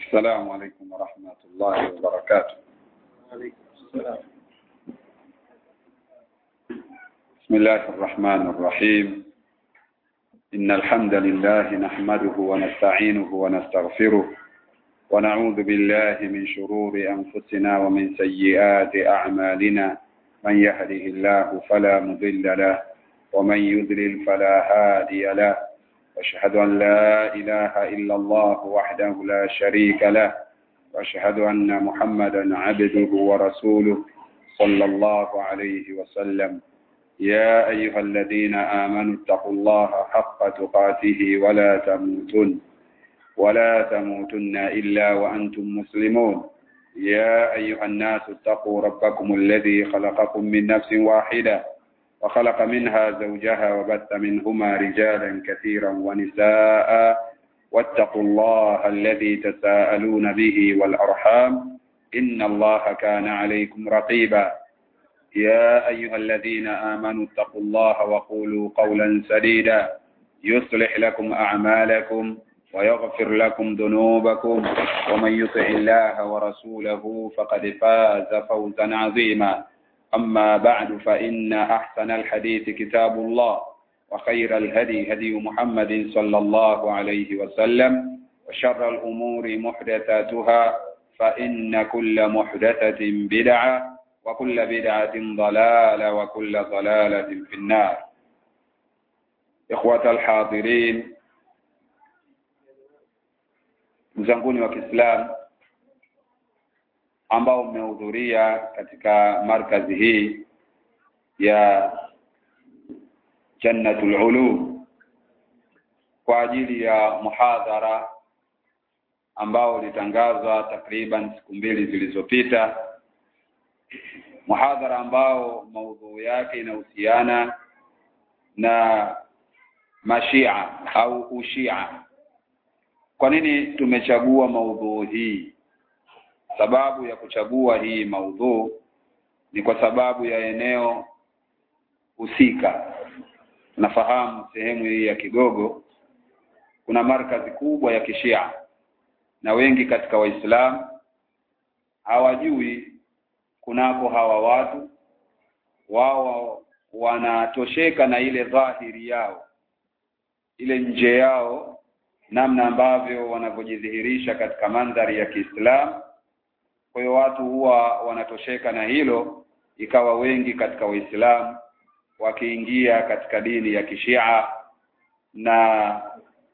السلام عليكم ورحمة الله وبركاته بسم الله الرحمن الرحيم إن الحمد لله نحمده ونستعينه ونستغفره ونعوذ بالله من شرور أنفسنا ومن سيئات أعمالنا من يهده الله فلا مضل له ومن يضلل فلا هادي له واشهد أن لا إله إلا الله وحده لا شريك له واشهد أن محمدا عبده ورسوله صلى الله عليه وسلم يا أيها الذين آمنوا اتقوا الله حق تقاته ولا تموتن ولا تموتن إلا وأنتم مسلمون يا أيها الناس اتقوا ربكم الذي خلقكم من نفس واحدة وخلق منها زوجها وبث منهما رجالا كثيرا ونساء واتقوا الله الذي تساءلون به والأرحام إن الله كان عليكم رقيبا يا أيها الذين آمنوا اتقوا الله وقولوا قولا سديدا يصلح لكم أعمالكم ويغفر لكم ذنوبكم ومن يطع الله ورسوله فقد فاز فوزا عظيما أما بعد فإن أحسن الحديث كتاب الله وخير الهدي هدي محمد صلى الله عليه وسلم وشر الأمور محدثاتها فإن كل محدثة بدعة وكل بدعة ضلالة وكل ضلالة في النار إخوة الحاضرين mzanguni wa Kiislamu ambao mmehudhuria katika markazi hii ya Jannatul Ulum kwa ajili ya muhadhara ambao ulitangazwa takriban siku mbili zilizopita muhadhara ambao maudhui yake inahusiana na mashia au ushia kwa nini tumechagua maudhui hii sababu ya kuchagua hii maudhu ni kwa sababu ya eneo husika nafahamu sehemu hii ya Kigogo kuna markazi kubwa ya kishia na wengi katika waislamu hawajui kunako hawa watu wao wanatosheka na ile dhahiri yao ile nje yao namna ambavyo wanavyojidhihirisha katika mandhari ya Kiislamu kwa hiyo watu huwa wanatosheka na hilo ikawa wengi katika waislamu wakiingia katika dini ya kishia na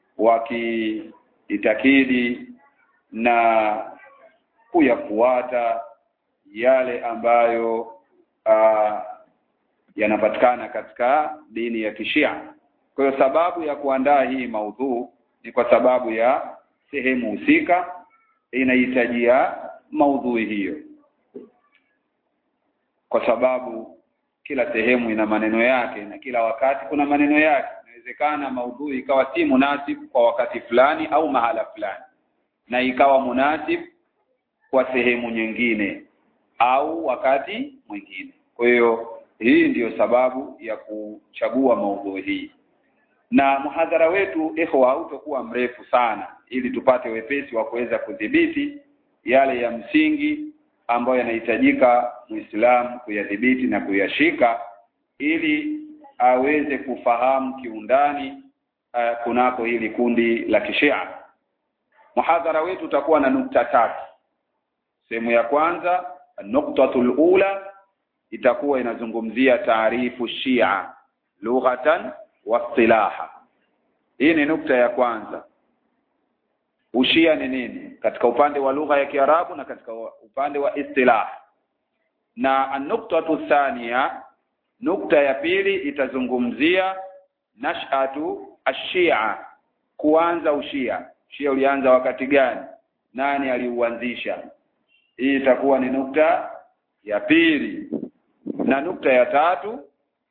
wakiitakidi na kuyafuata yale ambayo uh, yanapatikana katika dini ya kishia kwa hiyo sababu ya kuandaa hii maudhuu ni kwa sababu ya sehemu husika inahitajia maudhui hiyo kwa sababu kila sehemu ina maneno yake na kila wakati kuna maneno yake inawezekana maudhui ikawa si munasib kwa wakati fulani au mahala fulani na ikawa munasib kwa sehemu nyingine au wakati mwingine kwa hiyo hii ndiyo sababu ya kuchagua maudhui hii na mhadhara wetu ikhwa hautakuwa mrefu sana ili tupate wepesi wa kuweza kudhibiti yale ya msingi ambayo yanahitajika Muislamu kuyadhibiti na kuyashika ili aweze kufahamu kiundani uh, kunako hili kundi la kishia. Muhadhara wetu utakuwa na nukta tatu. Sehemu ya kwanza nuktatul ula itakuwa inazungumzia taarifu Shia lughatan wa istilaha. Hii ni nukta ya kwanza. Ushia ni nini katika upande wa lugha ya Kiarabu na katika upande wa istilah. Na an-nuktatu thania, nukta ya pili itazungumzia nash'atu ash-Shia, kuanza ushia. Shia ulianza wakati gani? Nani aliuanzisha? Hii itakuwa ni nukta ya pili. Na nukta ya tatu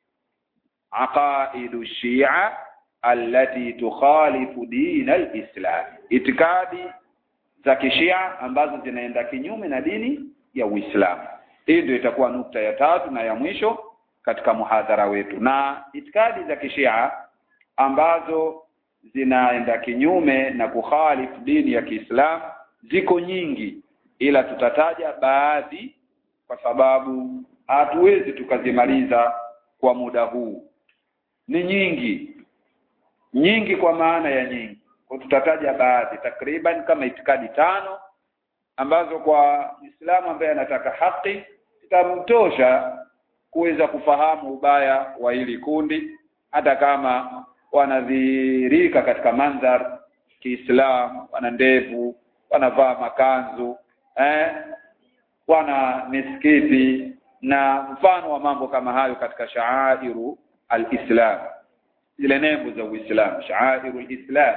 aqaidu Shia allati tukhalifu din al-Islam, itikadi za kishia ambazo zinaenda kinyume na dini ya Uislamu. Hii ndio itakuwa nukta ya tatu na ya mwisho katika muhadhara wetu. Na itikadi za kishia ambazo zinaenda kinyume na kukhalifu dini ya Kiislamu ziko nyingi ila tutataja baadhi kwa sababu hatuwezi tukazimaliza kwa muda huu ni nyingi nyingi kwa maana ya nyingi kwa tutataja baadhi takriban kama itikadi tano ambazo kwa Muislamu ambaye anataka haki zitamtosha kuweza kufahamu ubaya wa hili kundi hata kama wanadhihirika katika mandhar Kiislam wana ndevu wanavaa makanzu eh wana misikiti na mfano wa mambo kama hayo katika shaairu al-Islam zile nembo za Uislamu shaairu al-Islam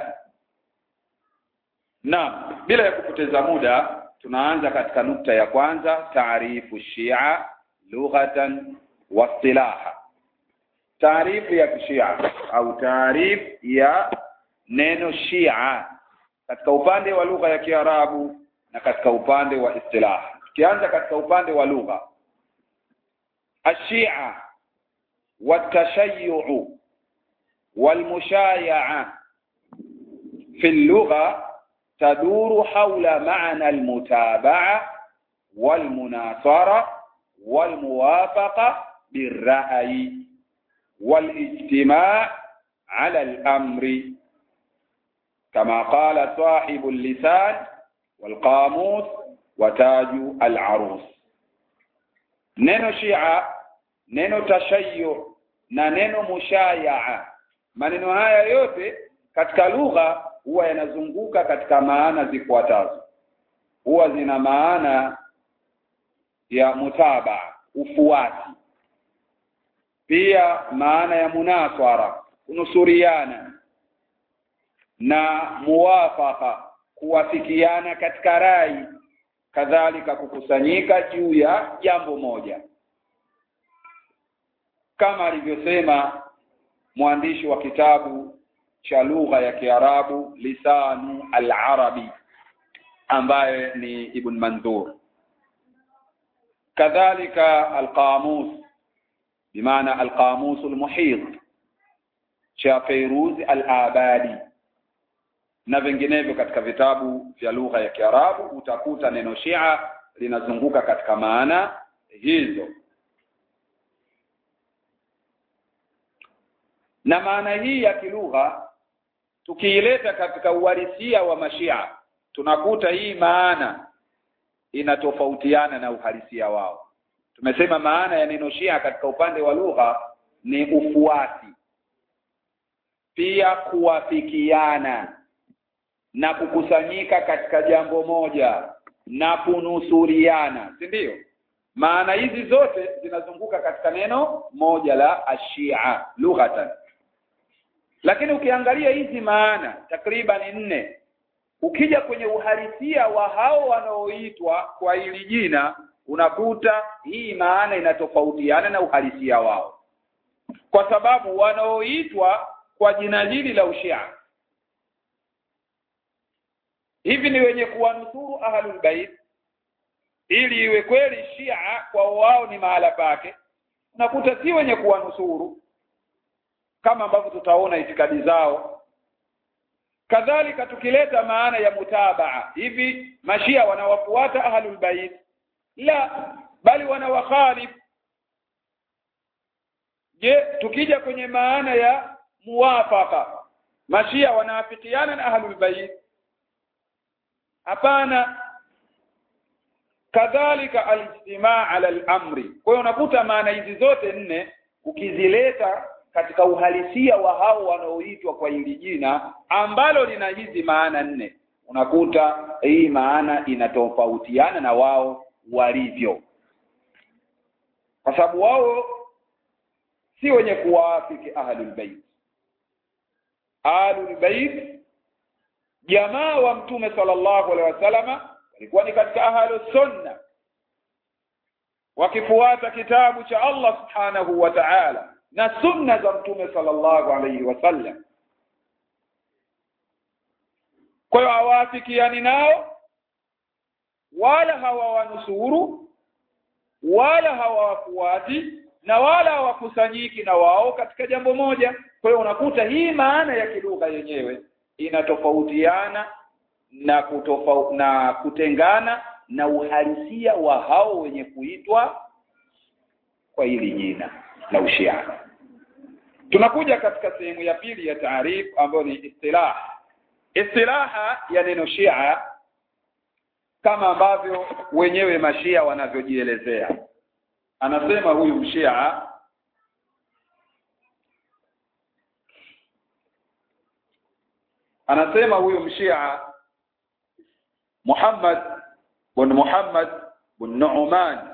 Naam bila ya kupoteza muda tunaanza katika nukta ya kwanza taarifu Shia lughatan wa istilaha taarifu ya Shia au taarifu ya neno Shia katika upande wa lugha ya Kiarabu na katika upande wa istilaha tukianza katika upande wa lugha ashia والتشيع والمشايعة في اللغة تدور حول معنى المتابعة والمناصرة والموافقة بالرأي والاجتماع على الأمر كما قال صاحب اللسان والقاموس وتاج العروس neno shia neno tashayyu na neno mushayaa maneno haya yote katika lugha huwa yanazunguka katika maana zifuatazo huwa zina maana ya mutaba ufuati pia maana ya munaswara kunusuriana na muwafaka kuwafikiana katika rai kadhalika kukusanyika juu ya jambo moja kama alivyosema mwandishi wa kitabu cha lugha ya Kiarabu lisanu al-arabi ambaye ni Ibn Mandur kadhalika al-qamus bimaana al-qamus al-muhit cha Fairuz al-Abadi na vinginevyo katika vitabu vya lugha ya Kiarabu utakuta neno Shia linazunguka katika maana hizo na maana hii ya kilugha tukiileta katika uhalisia wa mashia tunakuta hii maana inatofautiana na uhalisia wao tumesema maana ya neno Shia katika upande wa lugha ni ufuati pia kuwafikiana na kukusanyika katika jambo moja na kunusuriana si ndio maana hizi zote zinazunguka katika neno moja la ashia lughatan lakini ukiangalia hizi maana takriban nne ukija kwenye uhalisia wa hao wanaoitwa kwa hili jina unakuta hii maana inatofautiana na uhalisia wao kwa sababu wanaoitwa kwa jina hili la ushia hivi ni wenye kuwanusuru ahlul bait ili iwe kweli shia kwa wao ni mahala pake unakuta si wenye kuwanusuru kama ambavyo tutaona itikadi zao kadhalika tukileta maana ya mutabaa hivi mashia wanawafuata ahlul bait la bali wanawakhalif je tukija kwenye maana ya muwafaka mashia wanaafikiana na ahlul bait hapana kadhalika alijtimaa ala al-amri kwa hiyo unakuta maana hizi zote nne ukizileta katika uhalisia wa hao wanaoitwa kwa hili jina ambalo lina hizi maana nne unakuta hii maana inatofautiana na wao walivyo kwa sababu wao si wenye kuwaafiki ahlul bait ahlul bait jamaa wa mtume sallallahu alaihi wasallama walikuwa ni katika ahlus sunna wakifuata kitabu cha Allah subhanahu wa ta'ala na sunna za mtume sallallahu alaihi wasallam kwa hiyo hawaafikiani nao wala hawawanusuru wala hawawafuati na wala hawakusanyiki na wao katika jambo moja kwa hiyo unakuta hii maana ya kilugha yenyewe inatofautiana na kutofa, na kutengana na uhalisia wa hao wenye kuitwa kwa hili jina la ushia tunakuja katika sehemu ya pili ya taarif ambayo ni istilah istilaha ya neno shia kama ambavyo wenyewe mashia wanavyojielezea anasema huyu mshia anasema huyu mshia Muhammad bin Muhammad bin Nu'man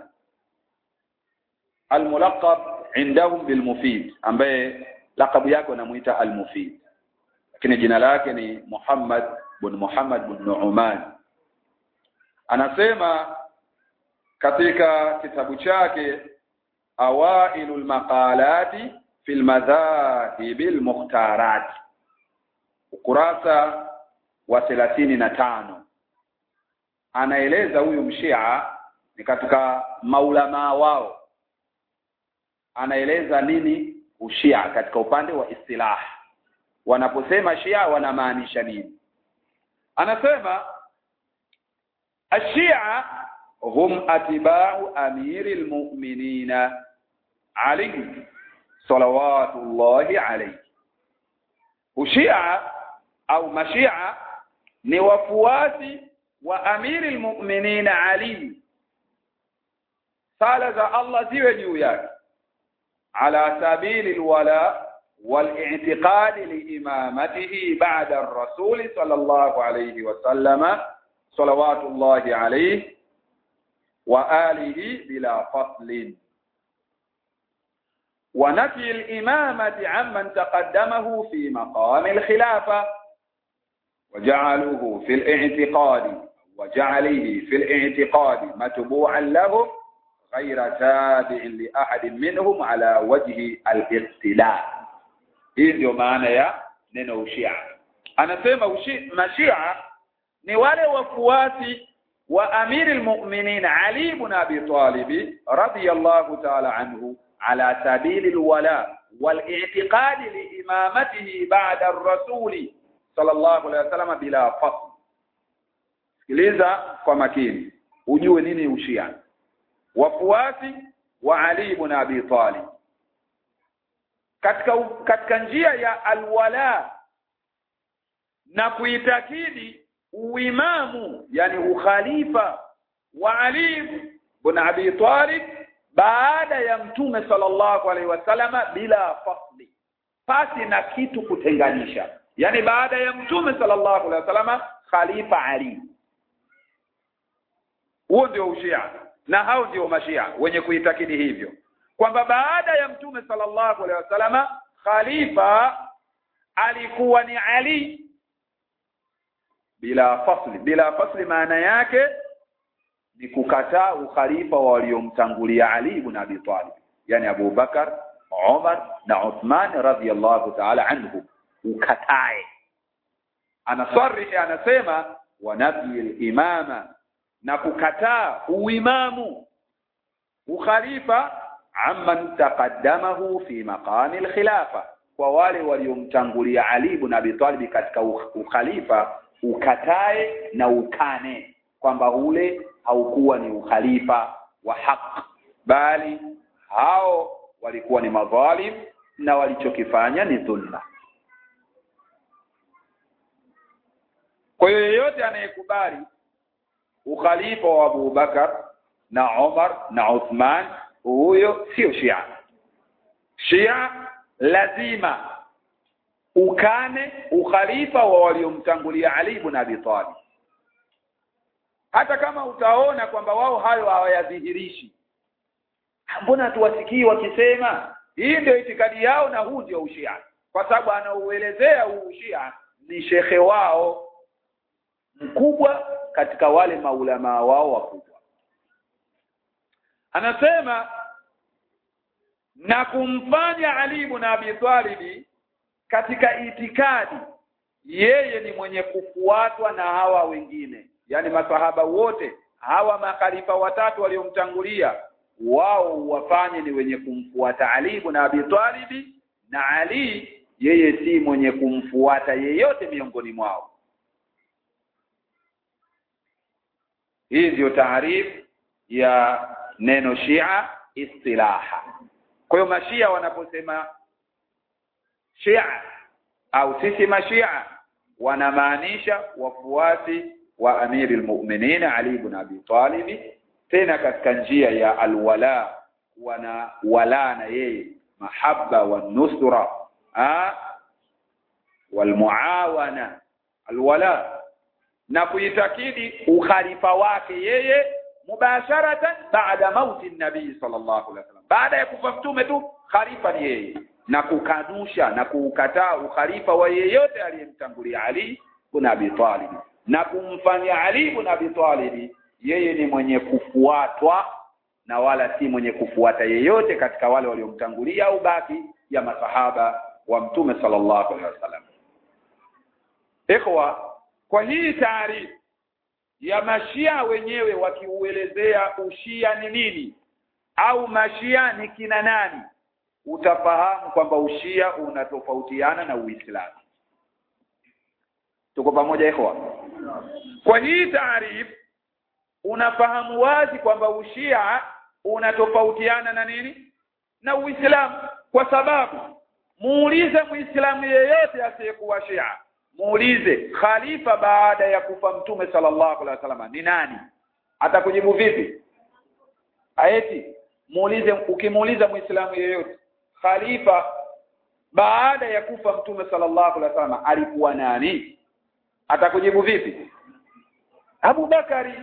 al-mulaqab indahum bil mufid ambaye lakabu yake wanamuita al mufid lakini jina lake ni Muhammad bin Muhammad bin Nu'man anasema katika kitabu chake awailul maqalati fil madhahibil mukhtarat ukurasa wa thelathini na tano anaeleza huyu mshia ni katika maulamaa wao anaeleza nini ushia katika upande wa istilah wanaposema shia wanamaanisha nini anasema ashia hum atibau amiri almu'minina ali salawatullahi alayhi ushia au mashia ni wafuasi wa amiri almu'minina ali sala za Allah ziwe juu yake ala sabili alwala والاعتقاد لإمامته بعد الرسول صلى الله عليه وسلم صلوات الله عليه وآله بلا فصل ونفي الإمامة عمن تقدمه في مقام الخلافة وجعله في الاعتقاد وجعله في الاعتقاد متبوعا له غير تابع لأحد منهم على وجه الاقتداء hii ndio maana ya neno ushia anasema ushi, mashia ni wale wafuasi wa amiri almu'minin Ali ibn Abi Talib radiyallahu ta'ala anhu ala sabili alwala والاعتقاد لإمامته بعد الرسول صلى الله عليه وسلم bila fasl sikiliza kwa makini ujue nini ushia wafuasi wa Ali ibn Abi Talib katika katika njia ya alwala na kuitakidi uimamu yani ukhalifa wa Ali ibn Abi Talib baada ya mtume sallallahu alaihi wasallama bila fasli pasi na kitu kutenganisha yani baada ya mtume sallallahu alaihi wasallama khalifa Ali huo ndio ushia na hao ndio mashia wenye kuitakidi hivyo kwamba baada ya mtume sallallahu alaihi wasallama khalifa alikuwa ni Ali bila fasli bila fasli maana yake ni kukataa ukhalifa wa waliomtangulia Ali ibn Abi Talib yani Abu Bakar Umar na Uthman radhiyallahu ta'ala anhu ukatae anasarihi anasema wa nafi al-imama na kukataa uimamu ukhalifa amman taqaddamahu fi maqami al-khilafa kwa wale waliomtangulia Ali ibn Abi Talib katika ukhalifa ukatae na ukane kwamba ule haukuwa ni ukhalifa wa haq bali hao walikuwa ni madhalim na walichokifanya ni dhulma kwa hiyo yeyote anayekubali ukhalifa wa Abu Bakar na Umar na Uthman huyo sio Shia Shia lazima ukane ukhalifa wa waliomtangulia Ali ibn Abi Talib hata kama utaona kwamba wao hayo hawayadhihirishi mbona tuwasikii wakisema hii ndio itikadi yao na huu ndio ushia kwa sababu anaouelezea huu ushia ni shekhe wao mkubwa katika wale maulamaa wao wakubwa anasema na kumfanya Ali ibn Abi Talib katika itikadi yeye ni mwenye kufuatwa na hawa wengine yani masahaba wote hawa makhalifa watatu waliomtangulia wao wafanye ni wenye kumfuata Ali ibn Abi Talib na Ali yeye si mwenye kumfuata yeyote miongoni mwao hii ndiyo taarifu ya neno Shia istilaha kwa hiyo mashia wanaposema Shia au sisi mashia wanamaanisha wafuasi wa amiri almu'minin Ali ibn Abi Talib tena katika njia ya alwala wana wala na yeye mahabba wa nusra walmuawana alwala na kuitakidi ukhalifa wake yeye mubasharatan baada mauti nabii sallallahu alaihi wasallam baada ya kufa mtume tu khalifa ni yeye na kukanusha na kuukataa ukhalifa wa yeyote aliyemtangulia Ali ibn Abi Talib na kumfanya Ali ibn Abi Talib yeye ni mwenye kufuatwa na wala si mwenye kufuata yeyote katika wale waliomtangulia au baki ya masahaba wa mtume sallallahu alaihi wasallam ikhwa kwa hii taarifa ya mashia wenyewe wakiuelezea ushia ni nini au mashia ni kina nani utafahamu kwamba ushia unatofautiana na uislamu tuko pamoja ikhwa kwa hii taarifa unafahamu wazi kwamba ushia unatofautiana na nini na uislamu kwa sababu muulize muislamu yeyote asiyekuwa shia muulize khalifa baada ya kufa mtume sallallahu alaihi wasallam ni nani atakujibu vipi aeti muulize ukimuuliza muislamu yeyote khalifa baada ya kufa mtume sallallahu alaihi wasallam alikuwa nani atakujibu vipi Abu Bakari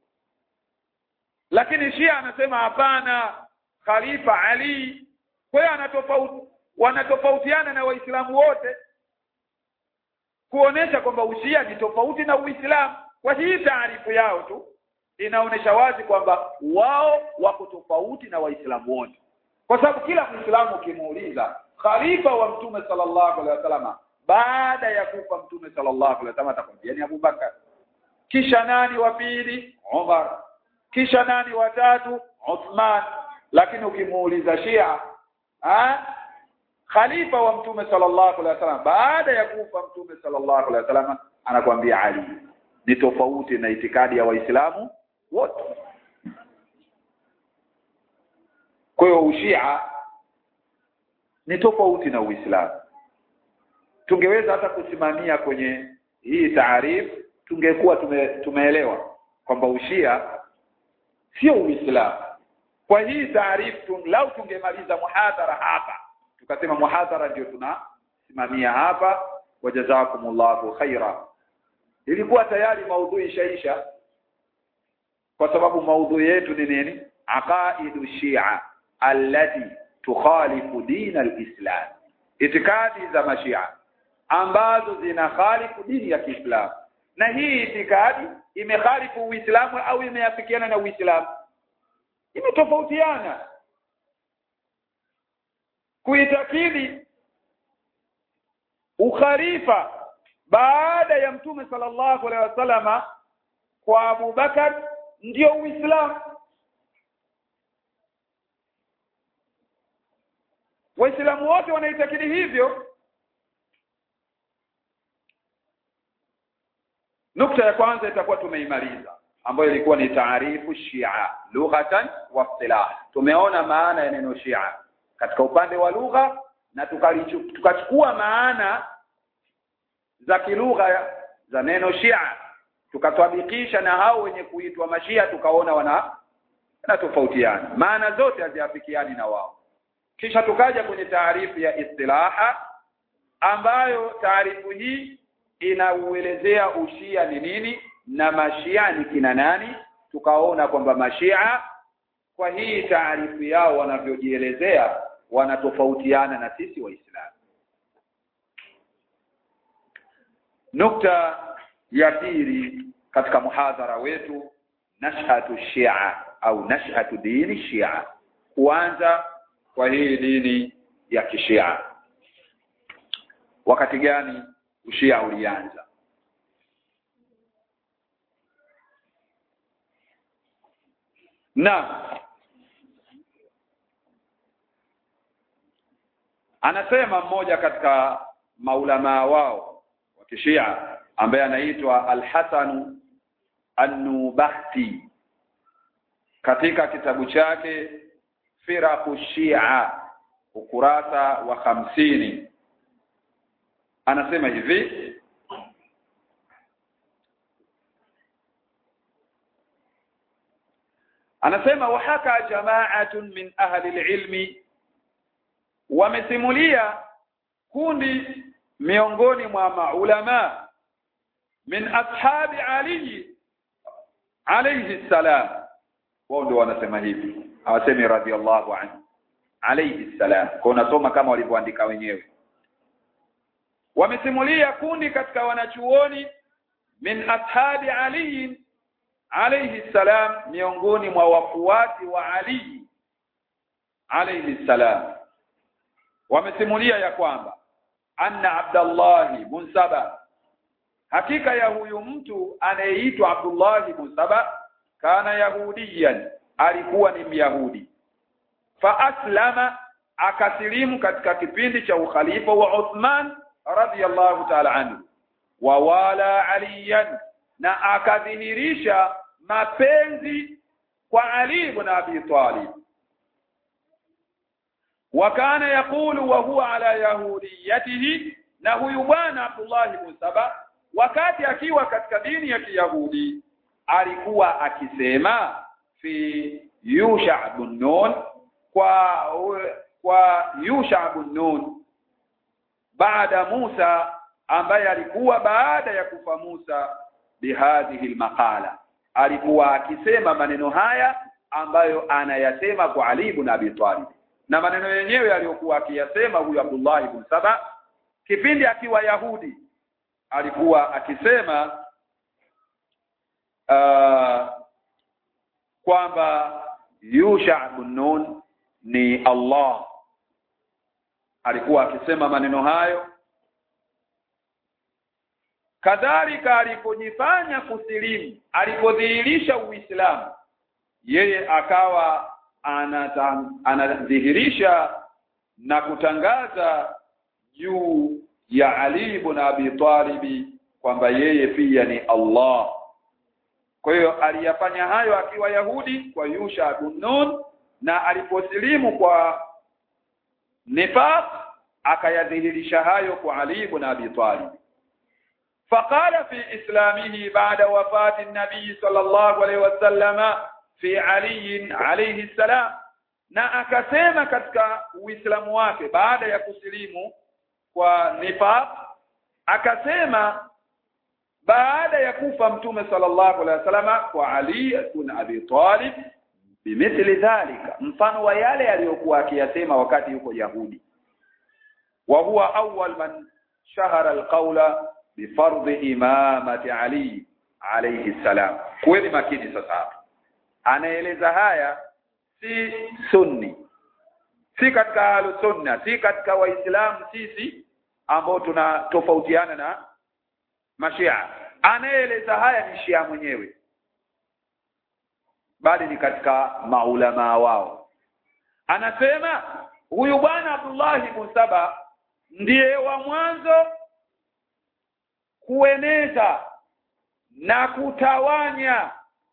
lakini Shia anasema hapana khalifa Ali kwa hiyo anatofauti wanatofautiana na waislamu wote kuonesha kwamba ushia ni tofauti na uislamu kwa hii taarifu yao tu inaonesha wazi kwamba wao wako tofauti na waislamu wote kwa sababu kila muislamu ukimuuliza khalifa wa mtume sallallahu alaihi wasallam baada ya kufa mtume sallallahu alaihi wasallam atakwambia ni Abubakar kisha nani wa pili Umar kisha nani wa tatu Uthman lakini ukimuuliza Shia ha? khalifa wa mtume sallallahu alaihi wasallam baada ya kufa mtume sallallahu alaihi wasallam anakuambia Ali ni tofauti na itikadi ya waislamu wote kwa hiyo ushia ni tofauti na uislamu tungeweza hata kusimamia kwenye hii taarifu tungekuwa tume, tumeelewa kwamba ushia sio uislamu kwa hii taarifu lau tungemaliza muhadhara hapa tukasema muhadhara ndio tunasimamia hapa wajazakumullahu khaira ilikuwa tayari maudhui ishaisha kwa sababu maudhui yetu ni nini aqaidu shia allati tukhalifu din alislam itikadi za mashia ambazo zina khalifu dini ya Kiislamu na hii itikadi imekhalifu Uislamu au imeafikiana na Uislamu imetofautiana kuitakidi ukhalifa baada ya mtume sallallahu alaihi wasallama kwa Abu Bakar ndio Uislamu Waislamu wote wanaitakidi hivyo Nukta ya kwanza itakuwa tumeimaliza ambayo ilikuwa ni taarifu Shia lughatan wa istilah. Tumeona maana ya neno Shia katika upande wa lugha na tukachukua maana za kilugha za neno Shia tukatwabikisha na hao wenye kuitwa mashia tukaona wana na tofautiana maana zote haziafikiani na wao kisha tukaja kwenye taarifu ya istilaha ambayo taarifu hii inauelezea ushia ni nini na mashia ni kina nani tukaona kwamba mashia kwa hii taarifu yao wanavyojielezea wanatofautiana na sisi waislamu nukta ya pili katika muhadhara wetu nashhatu shia au nashhatu dini shia kuanza kwa hii dini ya kishia wakati gani ushia ulianza na anasema mmoja katika maulamaa wao wa kishia ambaye anaitwa Al-Hasan An-Nubahti katika kitabu chake Firaqu Shia ukurasa wa hamsini anasema hivi anasema wahaka jama'atun min ahli ilmi wamesimulia kundi miongoni mwa maulama min ashabi ali alayhi salam wao ndio wanasema hivi hawasemi radhiallahu anhu alayhi salam kwa unasoma kama walivyoandika wenyewe wamesimulia kundi katika wanachuoni min ashabi ali alayhi salam miongoni mwa wafuasi wa ali alayhi salam wamesimulia ya kwamba anna abdallah ibn saba hakika ya huyu mtu anayeitwa abdullah ibn saba kana yahudiyan alikuwa ni myahudi fa aslama akasilimu katika kipindi cha ukhalifa wa Uthman radhiyallahu ta'ala anhu wa wala aliyan na akadhihirisha mapenzi kwa Ali ibn Abi Talib wa kana yakulu wa huwa ala yahudiyatihi na huyu bwana Abdullah ibn Saba wakati akiwa katika dini ya Kiyahudi alikuwa akisema fi Yusha ibn Nun kwa kwa Yusha ibn Nun baada Musa ambaye alikuwa baada ya kufa Musa bihadhihi almaqala alikuwa akisema maneno haya ambayo anayasema kwa Ali ibn Abi Talib na maneno yenyewe aliyokuwa akiyasema huyu Abdullah ibn Saba kipindi akiwa Yahudi alikuwa akisema uh, kwamba Yusha ibn Nun ni Allah alikuwa akisema maneno hayo kadhalika alipojifanya kusilimu alipodhihirisha Uislamu yeye akawa anadhihirisha na kutangaza juu ya Ali ibn Abi Talib kwamba yeye pia ni Allah kwa hiyo aliyafanya hayo akiwa Yahudi kwa Yusha ibn Nun na aliposilimu kwa nifaq akayadhihirisha hayo kwa Ali ibn Abi Talib فقال في إسلامه بعد وفاة النبي صلى الله عليه وسلم في علي عليه السلام na akasema katika uislamu wake baada ya kusilimu kwa nifaq akasema baada ya kufa mtume sallallahu alaihi wasallam kwa Ali ibn Abi Talib bimithli dhalika mfano wa yale aliyokuwa akiyasema wakati yuko Yahudi wa huwa awwal man shahara alqawla bifardhi imamati Ali alayhi salam kweli makini sasa hapa anaeleza haya si sunni si katika ahlu sunna si katika waislamu sisi ambao tunatofautiana na mashia anaeleza haya ni shia mwenyewe bali ni katika maulama wao anasema huyu bwana Abdullah ibn Saba ndiye wa mwanzo kueneza na kutawanya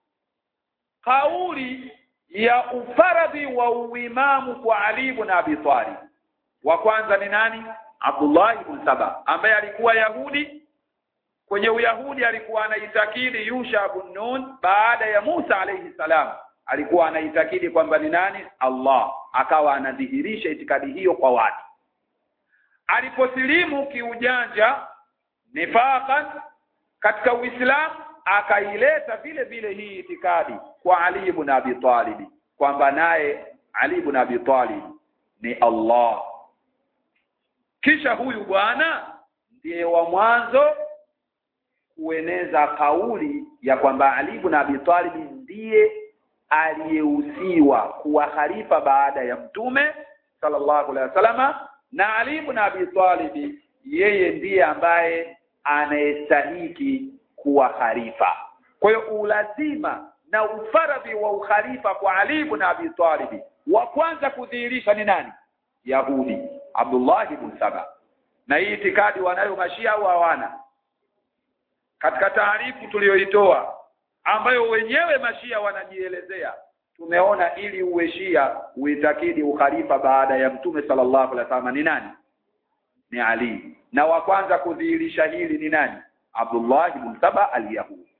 kauli ya ufaradhi wa uimamu kwa Ali ibn Abi Talib wa kwanza ni nani Abdullah ibn Saba ambaye alikuwa Yahudi kwenye Uyahudi alikuwa anaitakidi Yusha ibn Nun baada ya Musa alayhi salam alikuwa anaitakidi kwamba ni nani Allah akawa anadhihirisha itikadi hiyo kwa watu aliposilimu kiujanja nifaqan katika Uislamu akaileta vile vile hii itikadi kwa Ali ibn Abi Talib kwamba naye Ali ibn Abi Talib ni Allah kisha huyu bwana ndiye wa mwanzo kueneza kauli ya kwamba Ali ibn Abi Talib ndiye aliyehusiwa kuwa khalifa baada ya mtume sallallahu alaihi wasallama na Ali ibn Abi Talib yeye ndiye ambaye anayestahiki kuwa khalifa kwa hiyo ulazima na ufaradhi wa ukhalifa kwa Ali ibn Abi Talib wa kwanza kudhihirisha ni nani Yahudi Abdullah ibn Saba na hii itikadi wanayo mashia au hawana katika taarifu tuliyoitoa ambayo wenyewe mashia wanajielezea tumeona ili uwe shia uitakidi ukhalifa baada ya mtume sallallahu alaihi wasallam ni nani ni Ali na wa kwanza kudhihirisha hili ni nani Abdullah ibn Saba al-Yahudi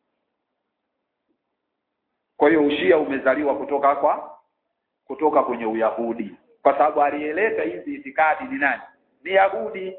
kwa hiyo ushia umezaliwa kutoka kwa kutoka kwenye uyahudi kwa sababu aliyeleta hizi itikadi ni nani ni Yahudi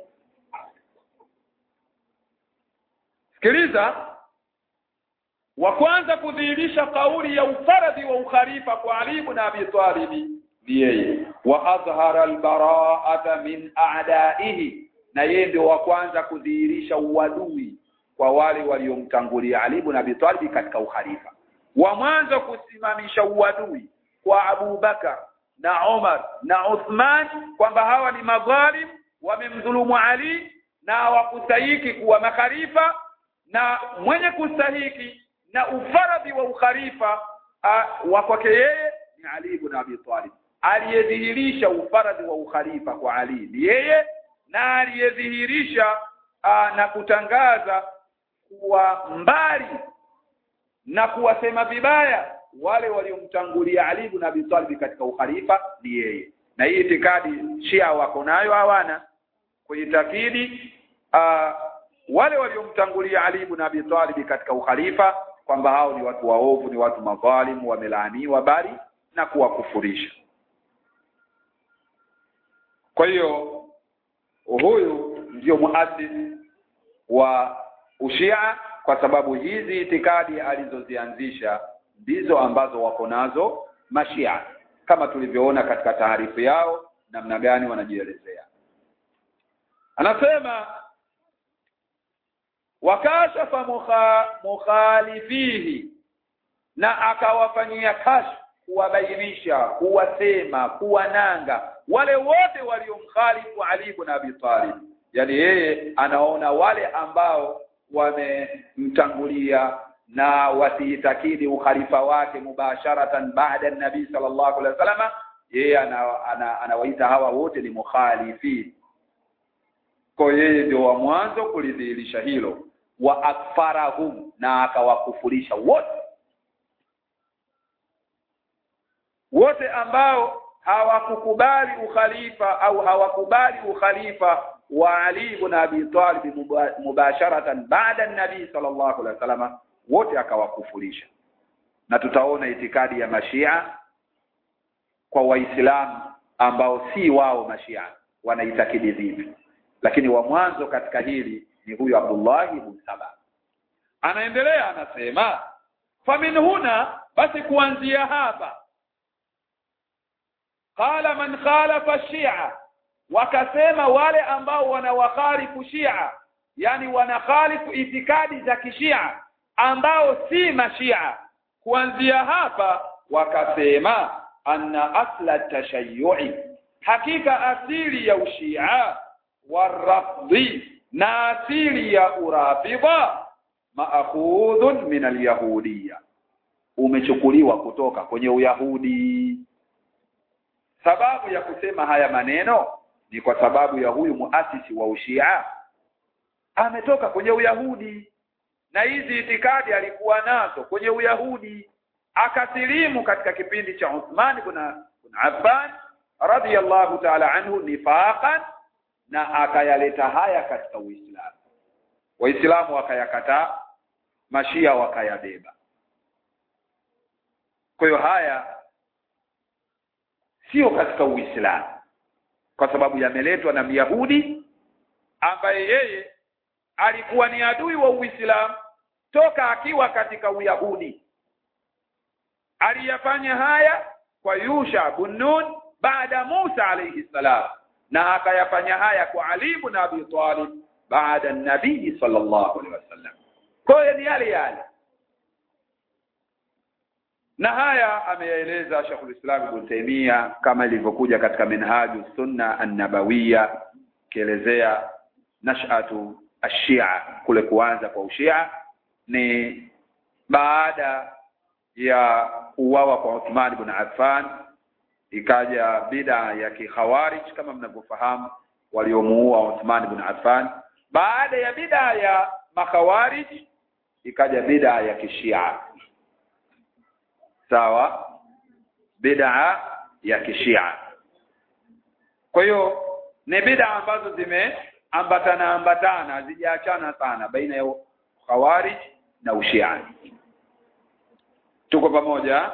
sikiliza wa kwanza kudhihirisha kauli ya ufaradhi wa ukhalifa kwa Ali ibn Abi Talib ni yeye wa adhhara albara'ata min a'da'ihi na yeye ndio wa kwanza kudhihirisha uadui kwa wale waliomtangulia Ali ibn Abi Talib katika ukhalifa wa mwanzo kusimamisha uadui kwa Abu Bakar na Umar na Uthman kwamba hawa ni madhalim wamemdhulumu Ali na hawakustahiki kuwa makhalifa na mwenye kustahiki na ufaradhi wa ukhalifa wa kwake yeye ni Ali ibn Abi Talib aliyedhihirisha ufaradhi wa ukhalifa kwa Ali ni yeye na aliyedhihirisha na kutangaza kuwa mbali na kuwasema vibaya wale waliomtangulia Ali ibn Abi Talib katika ukhalifa ni yeye na hii itikadi Shia wako nayo hawana kuitakidi wale waliomtangulia Ali ibn Abi Talib katika ukhalifa kwamba hao ni watu waovu ni watu madhalimu wamelaaniwa bali na kuwakufurisha kwa hiyo huyu ndio muasisi wa ushia kwa sababu hizi itikadi alizozianzisha ndizo ambazo wako nazo mashia kama tulivyoona katika taarifu yao namna gani wanajielezea anasema wakashafa mukha, mukhalifihi na akawafanyia kashf kuwabainisha kuwasema kuwananga wale wote waliomkhalifu Ali ibn Abi Talib yani yeye anaona wale ambao wamemtangulia na wasiitakidi ukhalifa wake mubasharatan baada nabii sallallahu alaihi wasallam yeye anawaita ana, ana hawa wote ni mukhalifi kwa yeye ndio wa mwanzo kulidhihirisha hilo wa akfarahum na akawakufurisha wote wote ambao hawakukubali ukhalifa au hawakubali ukhalifa wa Ali ibn Abi Talib mubasharatan baada nabii sallallahu alaihi wasallam wote akawakufurisha na tutaona itikadi ya mashia kwa waislamu ambao si wao mashia wanaitakidi vipi lakini wa mwanzo katika hili ni huyu Abdullah ibn Saba anaendelea anasema famin huna basi kuanzia hapa qala man khalafa shia wakasema wale ambao wanawakhalifu shia yani wanakhalifu itikadi za kishia ambao si mashia kuanzia hapa wakasema anna asla tashayyu'i hakika asili ya ushia warafdhi na asili ya urafidha maakhudhun min alyahudiyya umechukuliwa kutoka kwenye uyahudi sababu ya kusema haya maneno ni kwa sababu ya huyu muasisi wa ushia ametoka kwenye uyahudi na hizi itikadi alikuwa nazo kwenye uyahudi akasilimu katika kipindi cha Uthman ibn Affan radiyallahu ta'ala anhu nifaqan na akayaleta haya katika Uislamu waislamu wakayakataa mashia wakayabeba kwa hiyo haya sio katika Uislamu kwa sababu yameletwa na Myahudi ambaye yeye alikuwa ni adui wa Uislamu toka akiwa katika Uyahudi aliyafanya haya kwa Yusha bin Nun baada Musa alayhi salam na akayafanya haya kwa Ali ibn Abi Talib baada nabii sallallahu alaihi wasallam kwa hiyo ni yale yale na haya ameyaeleza Sheikhul Islam Ibn Taymiyyah kama ilivyokuja katika Minhaju Sunna An-Nabawiyya kielezea nash'atu ashia kule kuanza kwa ushia ni baada ya uwawa kwa Uthman ibn Affan ikaja bida ya kikhawarij kama mnavyofahamu waliomuua Uthman ibn Affan baada ya bida ya makhawarij ikaja bid'a ya kishia sawa bid'a ya kishia kwa hiyo ni bid'a ambazo zimeambatana ambatana hazijaachana sana baina ya khawarij na ushia tuko pamoja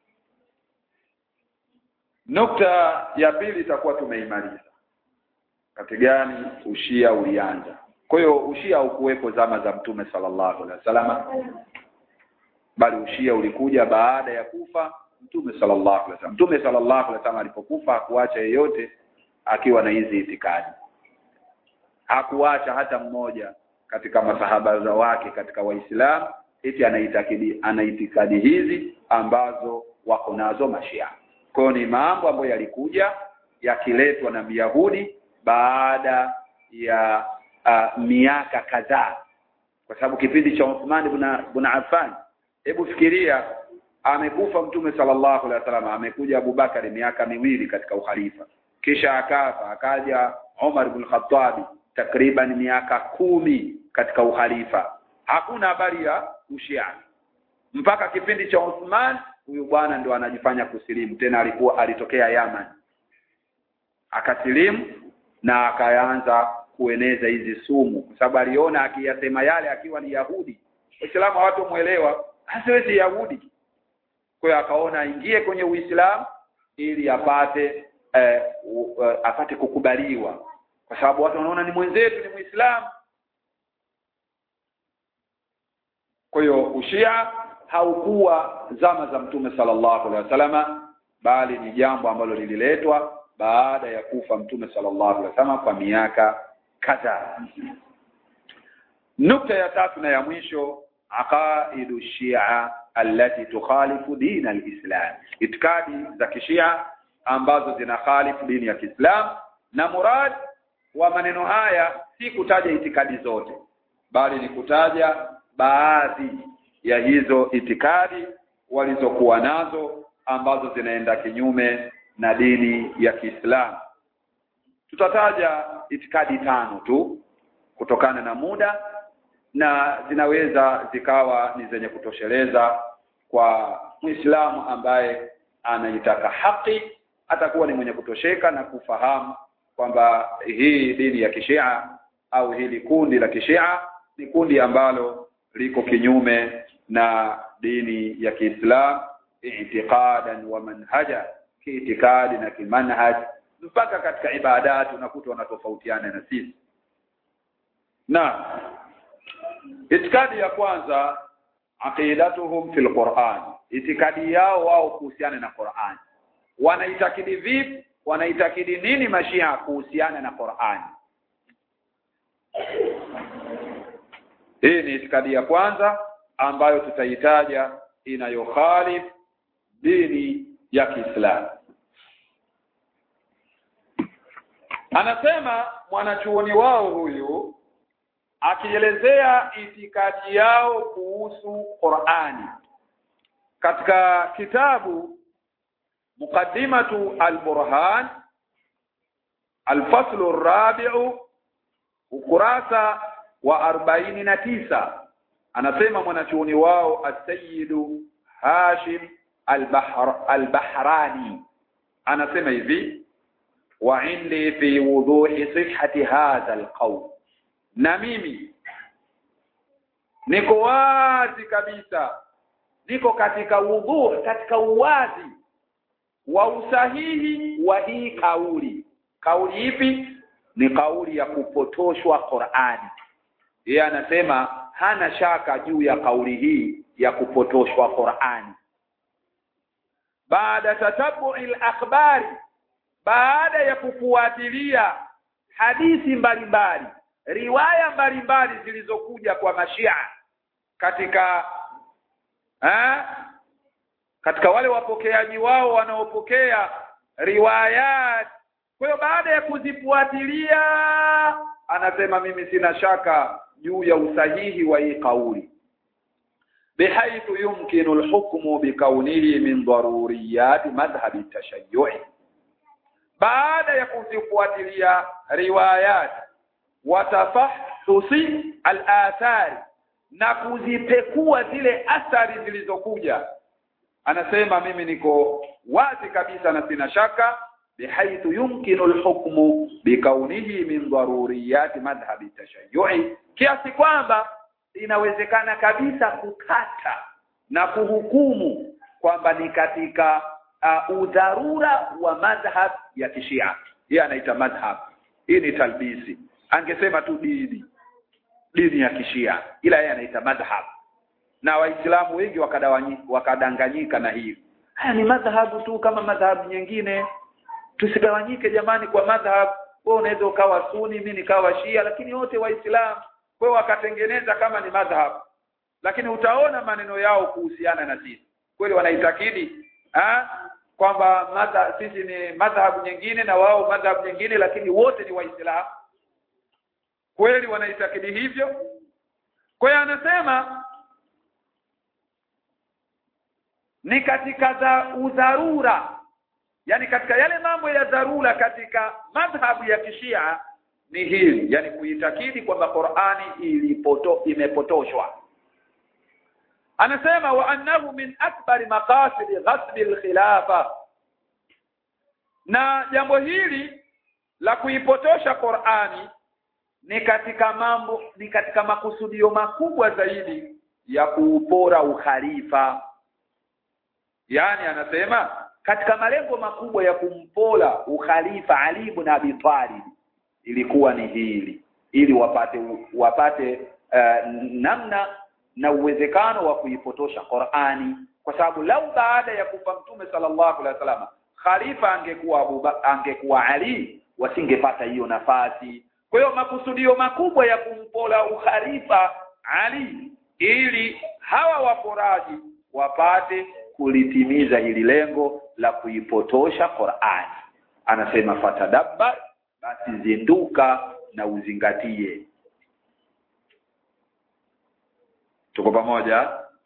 nukta ya pili itakuwa tumeimaliza kati gani ushia ulianza kwa hiyo ushia haukuwepo zama za mtume sallallahu alaihi wasallam bali ushia ulikuja baada ya kufa mtume sallallahu alaihi wasallam mtume sallallahu alaihi wasallam alipokufa hakuacha yeyote akiwa na hizi itikadi hakuacha hata mmoja katika masahaba za wake katika waislamu eti anaitakidi anaitikadi hizi ambazo wako nazo mashia kwa ni mambo ambayo yalikuja yakiletwa na Myahudi baada ya uh, miaka kadhaa kwa sababu kipindi cha Uthman ibn ibn Affan hebu fikiria amekufa mtume sallallahu alaihi wasallam amekuja Abubakari miaka miwili katika ukhalifa kisha akafa akaja Umar ibn Khattab takriban miaka kumi katika ukhalifa hakuna habari ya ushia mpaka kipindi cha Uthman huyu bwana ndo anajifanya kusilimu tena alikuwa alitokea Yaman akasilimu na akaanza kueneza hizi sumu kwa sababu aliona akiyasema yale akiwa ni Yahudi Waislamu hawatomuelewa hasiwezi Yahudi kwa hiyo akaona aingie kwenye Uislamu ili apate eh, uh, apate kukubaliwa kwa sababu watu wanaona ni mwenzetu ni Muislamu kwa hiyo ushia haukuwa zama za mtume sallallahu alaihi wasallama bali ni jambo ambalo lililetwa baada ya kufa mtume sallallahu alaihi wasallam kwa miaka kadhaa nukta ya tatu na ya mwisho aqaidu shia allati tukhalifu din alislam itikadi za kishia ambazo zinakhalifu dini ya Kiislam na murad wa maneno haya si kutaja itikadi zote bali ni kutaja baadhi ya hizo itikadi walizokuwa nazo ambazo zinaenda kinyume na dini ya Kiislamu. Tutataja itikadi tano tu kutokana na muda na zinaweza zikawa ni zenye kutosheleza kwa Muislamu ambaye anaitaka haki atakuwa ni mwenye kutosheka na kufahamu kwamba hii dini ya Kishia au hili kundi la Kishia ni kundi ambalo liko kinyume na dini ya Kiislamu i'tiqadan wa manhaja kiitikadi na kimanhaj mpaka katika ibadati unakuta wanatofautiana na sisi na itikadi ya kwanza aqidatuhum fil Qur'an itikadi yao wao kuhusiana na Qur'an wanaitakidi vipi wanaitakidi nini mashia kuhusiana na Qur'an hii ni itikadi ya kwanza ambayo tutaitaja inayokhalif dini ya Kiislamu anasema mwanachuoni wao huyu akielezea itikadi yao kuhusu Qur'ani katika kitabu muqaddimatu al-burhan al-faslu ar-rabi'u ukurasa wa arobaini na tisa anasema mwanachuoni wao as-sayyidu Hashim al-Bahr al-Bahrani anasema hivi wa indi fi wuduhi sihhati hadha al-qawl na mimi niko wazi kabisa niko katika wudhu katika uwazi wa usahihi wa hii kauli kauli ipi ni kauli ya kupotoshwa Qur'ani yeye anasema hana shaka juu ya kauli hii ya kupotoshwa Qur'ani baada tatabu'il akhbari baada ya kufuatilia hadithi mbalimbali riwaya mbalimbali zilizokuja kwa mashia katika ha? katika wale wapokeaji wao wanaopokea riwayat kwa hiyo baada ya kuzifuatilia anasema mimi sina shaka juu ya usahihi wa hii kauli bihaithu yumkinu alhukmu bikaunihi min daruriyat madhhab at-tashayyu'i baada ya kuzifuatilia riwayat watafahsusi al-athari na kuzipekua zile athari zilizokuja anasema mimi niko wazi kabisa na sina shaka bihaithu yumkinu alhukmu bikaunihi min daruriyati madhhabi tashayyu'i kiasi kwamba inawezekana kabisa kukata na kuhukumu kwamba ni katika uh, udharura wa madhhab ya kishia yeye anaita madhhab hii ni talbisi angesema tu dini dini ya kishia ila yeye anaita madhhab na waislamu wengi wakadanganyika na hiyo haya ni madhhabu tu kama madhhabu nyingine tusigawanyike jamani kwa madhhab wewe unaweza ukawa suni mimi nikawa shia lakini wote waislamu kwa hiyo wakatengeneza kama ni madhhab lakini utaona maneno yao kuhusiana na sisi kweli wanaitakidi ah kwamba madha sisi ni madhhabu nyingine na wao madhhabu nyingine lakini wote ni waislamu kweli wanaitakidi hivyo kwa hiyo anasema ni katika za udharura yani katika yale mambo ya dharura katika madhhabu ya kishia ni hili yani kuitakidi kwamba Qur'ani ilipoto imepotoshwa anasema wa annahu min akbari maqasid ghasbi al-khilafa na jambo hili la kuipotosha Qur'ani ni katika mambo ni katika makusudio makubwa zaidi ya kuupora ukhalifa yani anasema katika malengo makubwa ya kumpola ukhalifa Ali ibn Abi Talib ilikuwa ni hili ili wapate wapate uh, namna na uwezekano wa kuipotosha Qur'ani kwa sababu lau baada ya kufa mtume sallallahu alaihi wasallam khalifa angekuwa Abu angekuwa Ali wasingepata hiyo nafasi kwa hiyo makusudio makubwa ya kumpola ukhalifa Ali ili hawa waporaji wapate kulitimiza hili lengo la kuipotosha Qur'ani anasema fatadabbar basi zinduka na uzingatie tuko pamoja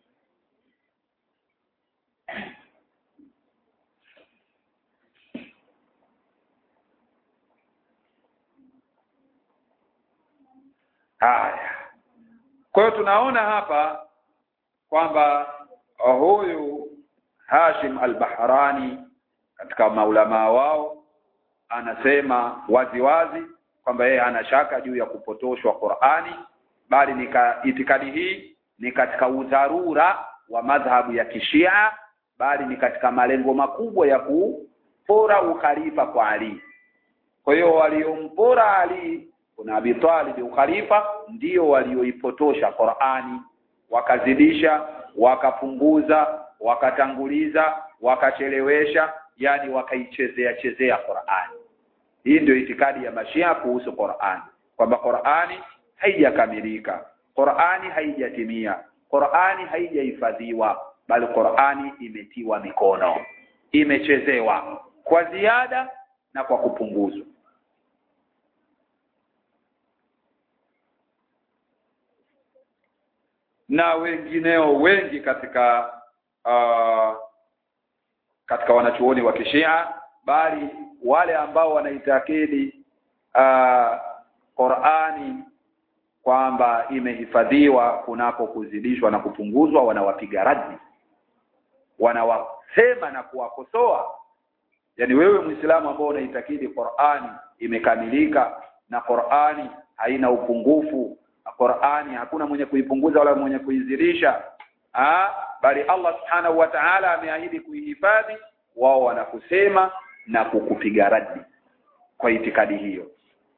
haya kwa hiyo tunaona hapa kwamba huyu Hashim al-Bahrani katika maulama wao anasema wazi wazi kwamba yeye ana shaka juu ya kupotoshwa Qur'ani bali ni itikadi hii ni katika udharura wa madhhabu ya kishia bali ni katika malengo makubwa ya kupora ukhalifa kwa Ali kwa hiyo waliompora Ali kuna Abi Talib ukhalifa ndio walioipotosha Qur'ani wakazidisha wakapunguza wakatanguliza wakachelewesha yani wakaichezea chezea Qur'ani hii ndio itikadi ya mashia kuhusu Qur'ani kwamba Qur'ani haijakamilika Qur'ani haijatimia Qur'ani haijahifadhiwa bali Qur'ani imetiwa mikono imechezewa kwa ziada na kwa kupunguzwa na wengineo wengi katika uh, katika wanachuoni wa kishia bali wale ambao wanaitakidi uh, Qur'ani kwamba imehifadhiwa kunako kuzidishwa na kupunguzwa wanawapiga radi wanawasema na kuwakosoa yani wewe Muislamu ambao unaitakidi Qur'ani imekamilika na Qur'ani haina upungufu Qur'ani hakuna mwenye kuipunguza wala mwenye kuizidisha ah bali Allah subhanahu wa ta'ala ameahidi kuihifadhi wao wanakusema na kukupiga radi kwa itikadi hiyo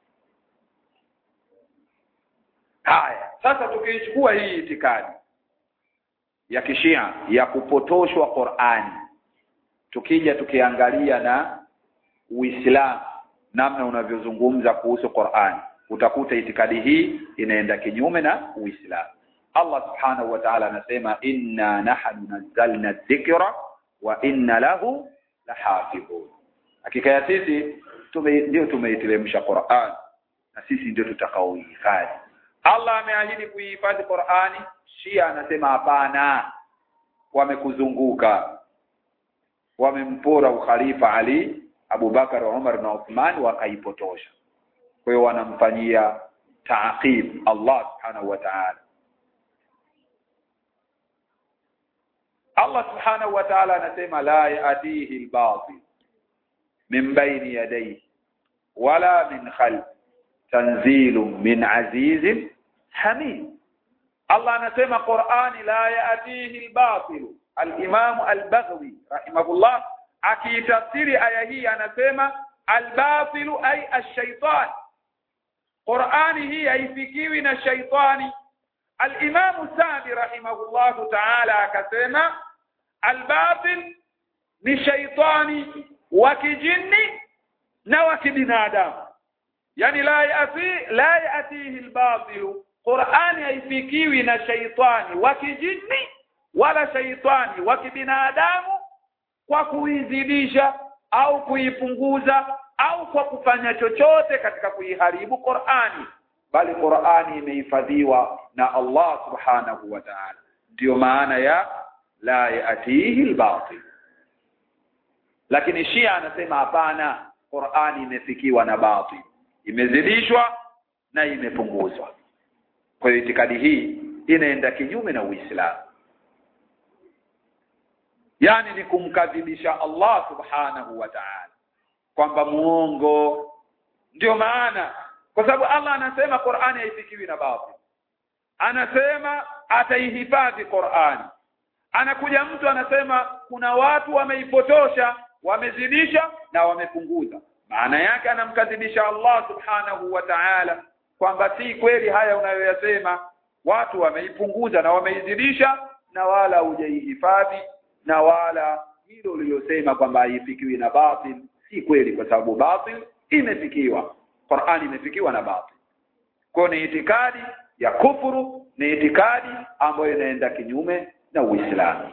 haya sasa tukiichukua hii itikadi ya kishia ya kupotoshwa Qur'ani tukija tukiangalia na Uislamu namna unavyozungumza kuhusu Qur'ani utakuta itikadi hii inaenda kinyume na Uislamu Allah subhanahu wa ta'ala anasema inna nahnu nazzalna dhikra wa inna lahu lahafidhun hakika ya sisi tume ndio tumeiteremsha Qur'an na sisi ndio tutakaoihifadhi Allah ameahidi kuihifadhi Qur'ani Shia anasema hapana wamekuzunguka wamempora ukhalifa Ali Abu Bakar Umar na Uthman wakaipotosha kwa hiyo wanamfanyia taaqib Allah subhanahu wa ta'ala Allah subhanahu wa ta'ala anasema la yatihi al-batil min bayni yadayhi wala min khalf tanzilun min azizin hamid Allah anasema Qur'ani la yatihi al-batil al-Imam al-Baghawi rahimahullah akiitafsiri aya hii anasema al-batil ay ash-shaytan Qur'ani hii haifikiwi na shaitani al-Imam Sa'di rahimahullahu ta'ala akasema al-batil ni shaitani wa kijini na wa kibinadamu yani la yati la yatihi al-batil Qur'ani haifikiwi na shaitani wa kijini wala shaitani wa kibinadamu kwa kuizidisha au kuipunguza au kwa kufanya chochote katika kuiharibu Qur'ani bali Qur'ani imehifadhiwa na Allah subhanahu wa ta'ala ndio maana ya la yatihi al-batil lakini Shia anasema hapana Qur'ani imefikiwa na batil imezidishwa na imepunguzwa kwa hiyo itikadi hii inaenda kinyume na Uislamu yani ni kumkadhibisha Allah subhanahu wa ta'ala kwamba muongo ndio maana kwa sababu Allah anasema Qur'ani haifikiwi na batil anasema ataihifadhi Qur'ani anakuja mtu anasema kuna watu wameipotosha wamezidisha na wamepunguza maana yake anamkadhibisha Allah subhanahu wa ta'ala kwamba si kweli haya unayoyasema watu wameipunguza na wameizidisha na wala hujaihifadhi na wala hilo ulilosema kwamba haifikiwi na batil si kweli kwa sababu batil imefikiwa Qur'ani imefikiwa na batil kwa ni itikadi ya kufuru ni itikadi ambayo inaenda kinyume na Uislamu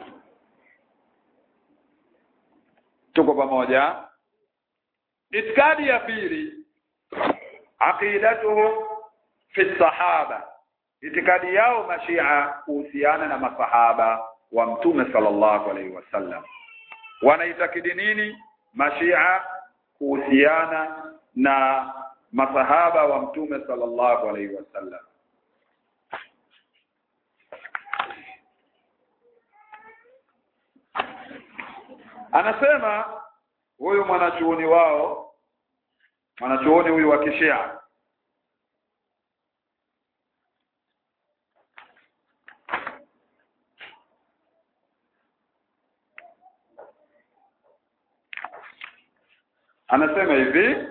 tuko pamoja itikadi ya pili aqidatuhum fi sahaba itikadi yao mashia kuhusiana na masahaba wa mtume sallallahu alaihi wasallam wanaitakidi nini mashia kuhusiana na masahaba wa mtume sallallahu alaihi wasallam anasema huyu mwanachuoni wao mwanachuoni huyu wa kishia anasema hivi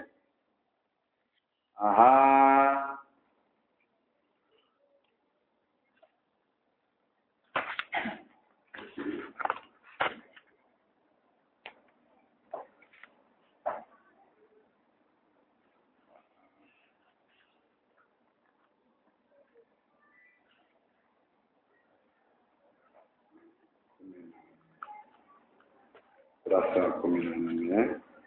aha kurasa kumi na nane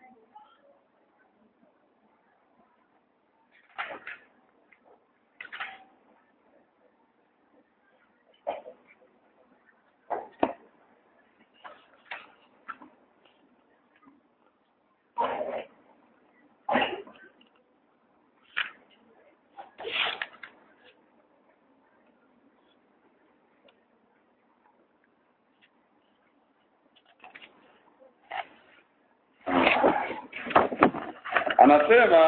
anasema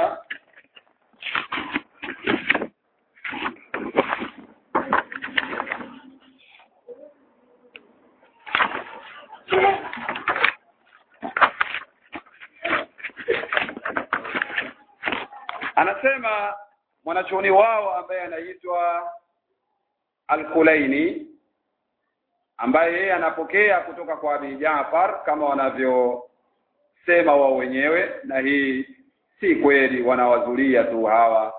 anasema mwanachuoni wao ambaye anaitwa Al-Kulaini ambaye yeye anapokea kutoka kwa Abi Jaafar kama wanavyosema wao wenyewe na hii si kweli wanawazulia tu hawa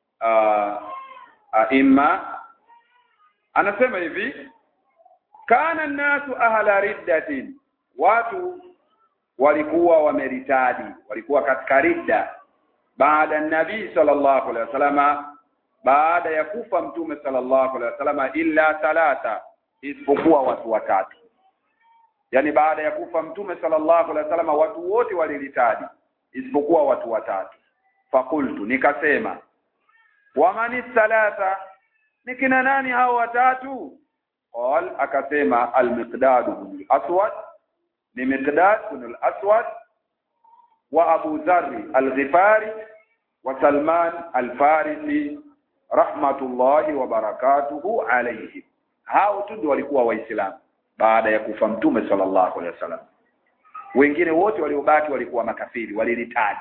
aima anasema hivi kana nasu ahla riddatin watu walikuwa wameritadi walikuwa katika ridda baada nabii sallallahu alaihi wasallama baada ya kufa mtume sallallahu alaihi wasallama illa thalatha isipokuwa watu watatu yani baada ya kufa mtume sallallahu alaihi wasallama watu wote waliritadi isipokuwa watu watatu fakultu nikasema wamani thalatha nikina nani hao watatu qal akasema al-miqdad ibn al-aswad ni miqdad ibn al-aswad wa abu dharr al-ghifari wa salman al-farisi rahmatullahi wa barakatuhu alayhi hao tu ndio walikuwa waislamu baada ya kufa mtume sallallahu alaihi wasallam wengine wote waliobaki walikuwa makafiri walilitadi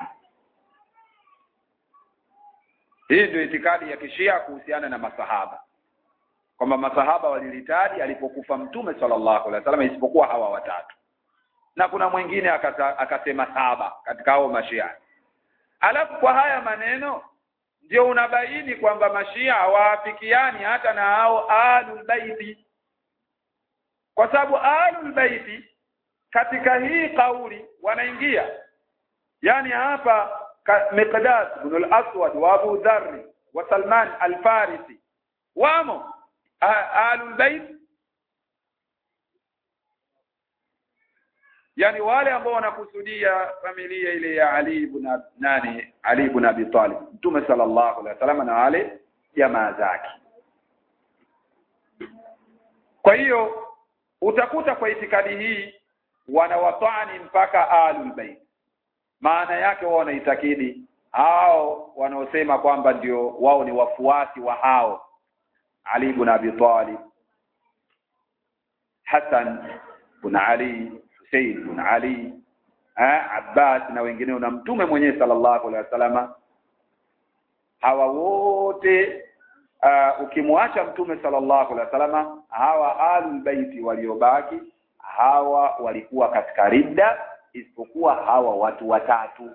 hii ndio itikadi ya kishia kuhusiana na masahaba kwamba masahaba walilitadi alipokufa mtume sallallahu alaihi wasallam isipokuwa hawa watatu na kuna mwingine akata, akasema saba katika hao mashia alafu kwa haya maneno ndio unabaini kwamba mashia hawaafikiani hata na hao ahlul baiti kwa sababu ahlul baiti katika hii kauli wanaingia yani hapa Miqdad ibn al-Aswad wa Abu Dharr wa Salman al-Farisi wamo ahlul bait yani wale ambao wanakusudia familia ile ya Ali ibn nani Ali ibn Abi Talib Mtume sallallahu alaihi wasallam na wale jamaa zake kwa hiyo utakuta kwa itikadi hii wanawatani mpaka ahlul bait maana yake wao wanaitakidi hao wanaosema kwamba ndio wao ni wafuasi wa hao Ali ibn Abi Talib Hassan ibn Ali Hussein ibn Ali eh, Abbas na wengineo na mtume mwenyewe sallallahu alaihi wasallam hawa wote uh, ukimwacha mtume sallallahu alaihi wasallam hawa alul baiti waliobaki hawa walikuwa katika ridda isipokuwa hawa watu watatu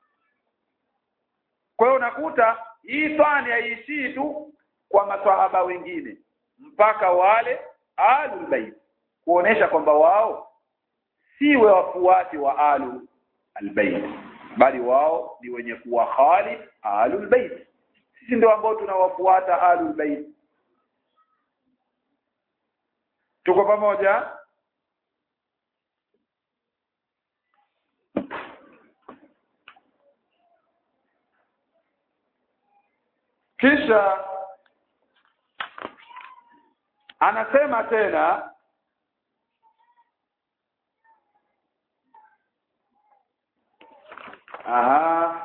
kwa hiyo unakuta hii twani haiishii tu kwa maswahaba wengine mpaka wale alul bait kuonesha kwamba wao siwe wafuasi wa alu albayt bali wao ni wenye kuwa khali alul bait sisi ndio ambao tunawafuata alul bait tuko pamoja kisha anasema tena aha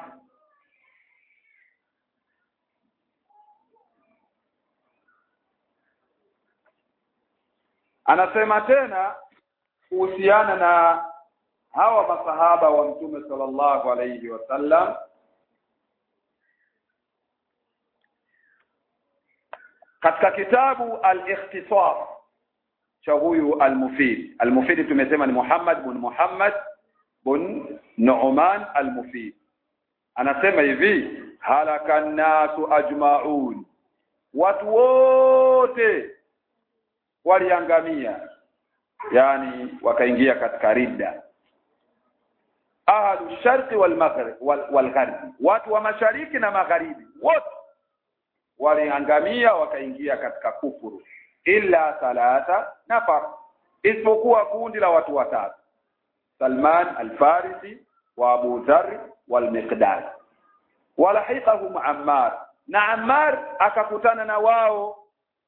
anasema tena kuhusiana na hawa masahaba wa mtume sallallahu alayhi wasallam katika kitabu al-ikhtisar cha huyu al-mufid al-mufid tumesema ni Muhammad bin Muhammad bin Nu'man al-mufid anasema hivi halaka nasu ajma'un watu wote waliangamia yani wakaingia katika ridda ahlu sharqi wal maghrib wal, wal gharbi watu wa mashariki na magharibi wote waliangamia wakaingia katika kufuru illa thalatha nafar isipokuwa kundi la watu watatu Salman al-Farisi wa Abu Dharr wal-Miqdad walahiqahum Ammar na Ammar akakutana na wao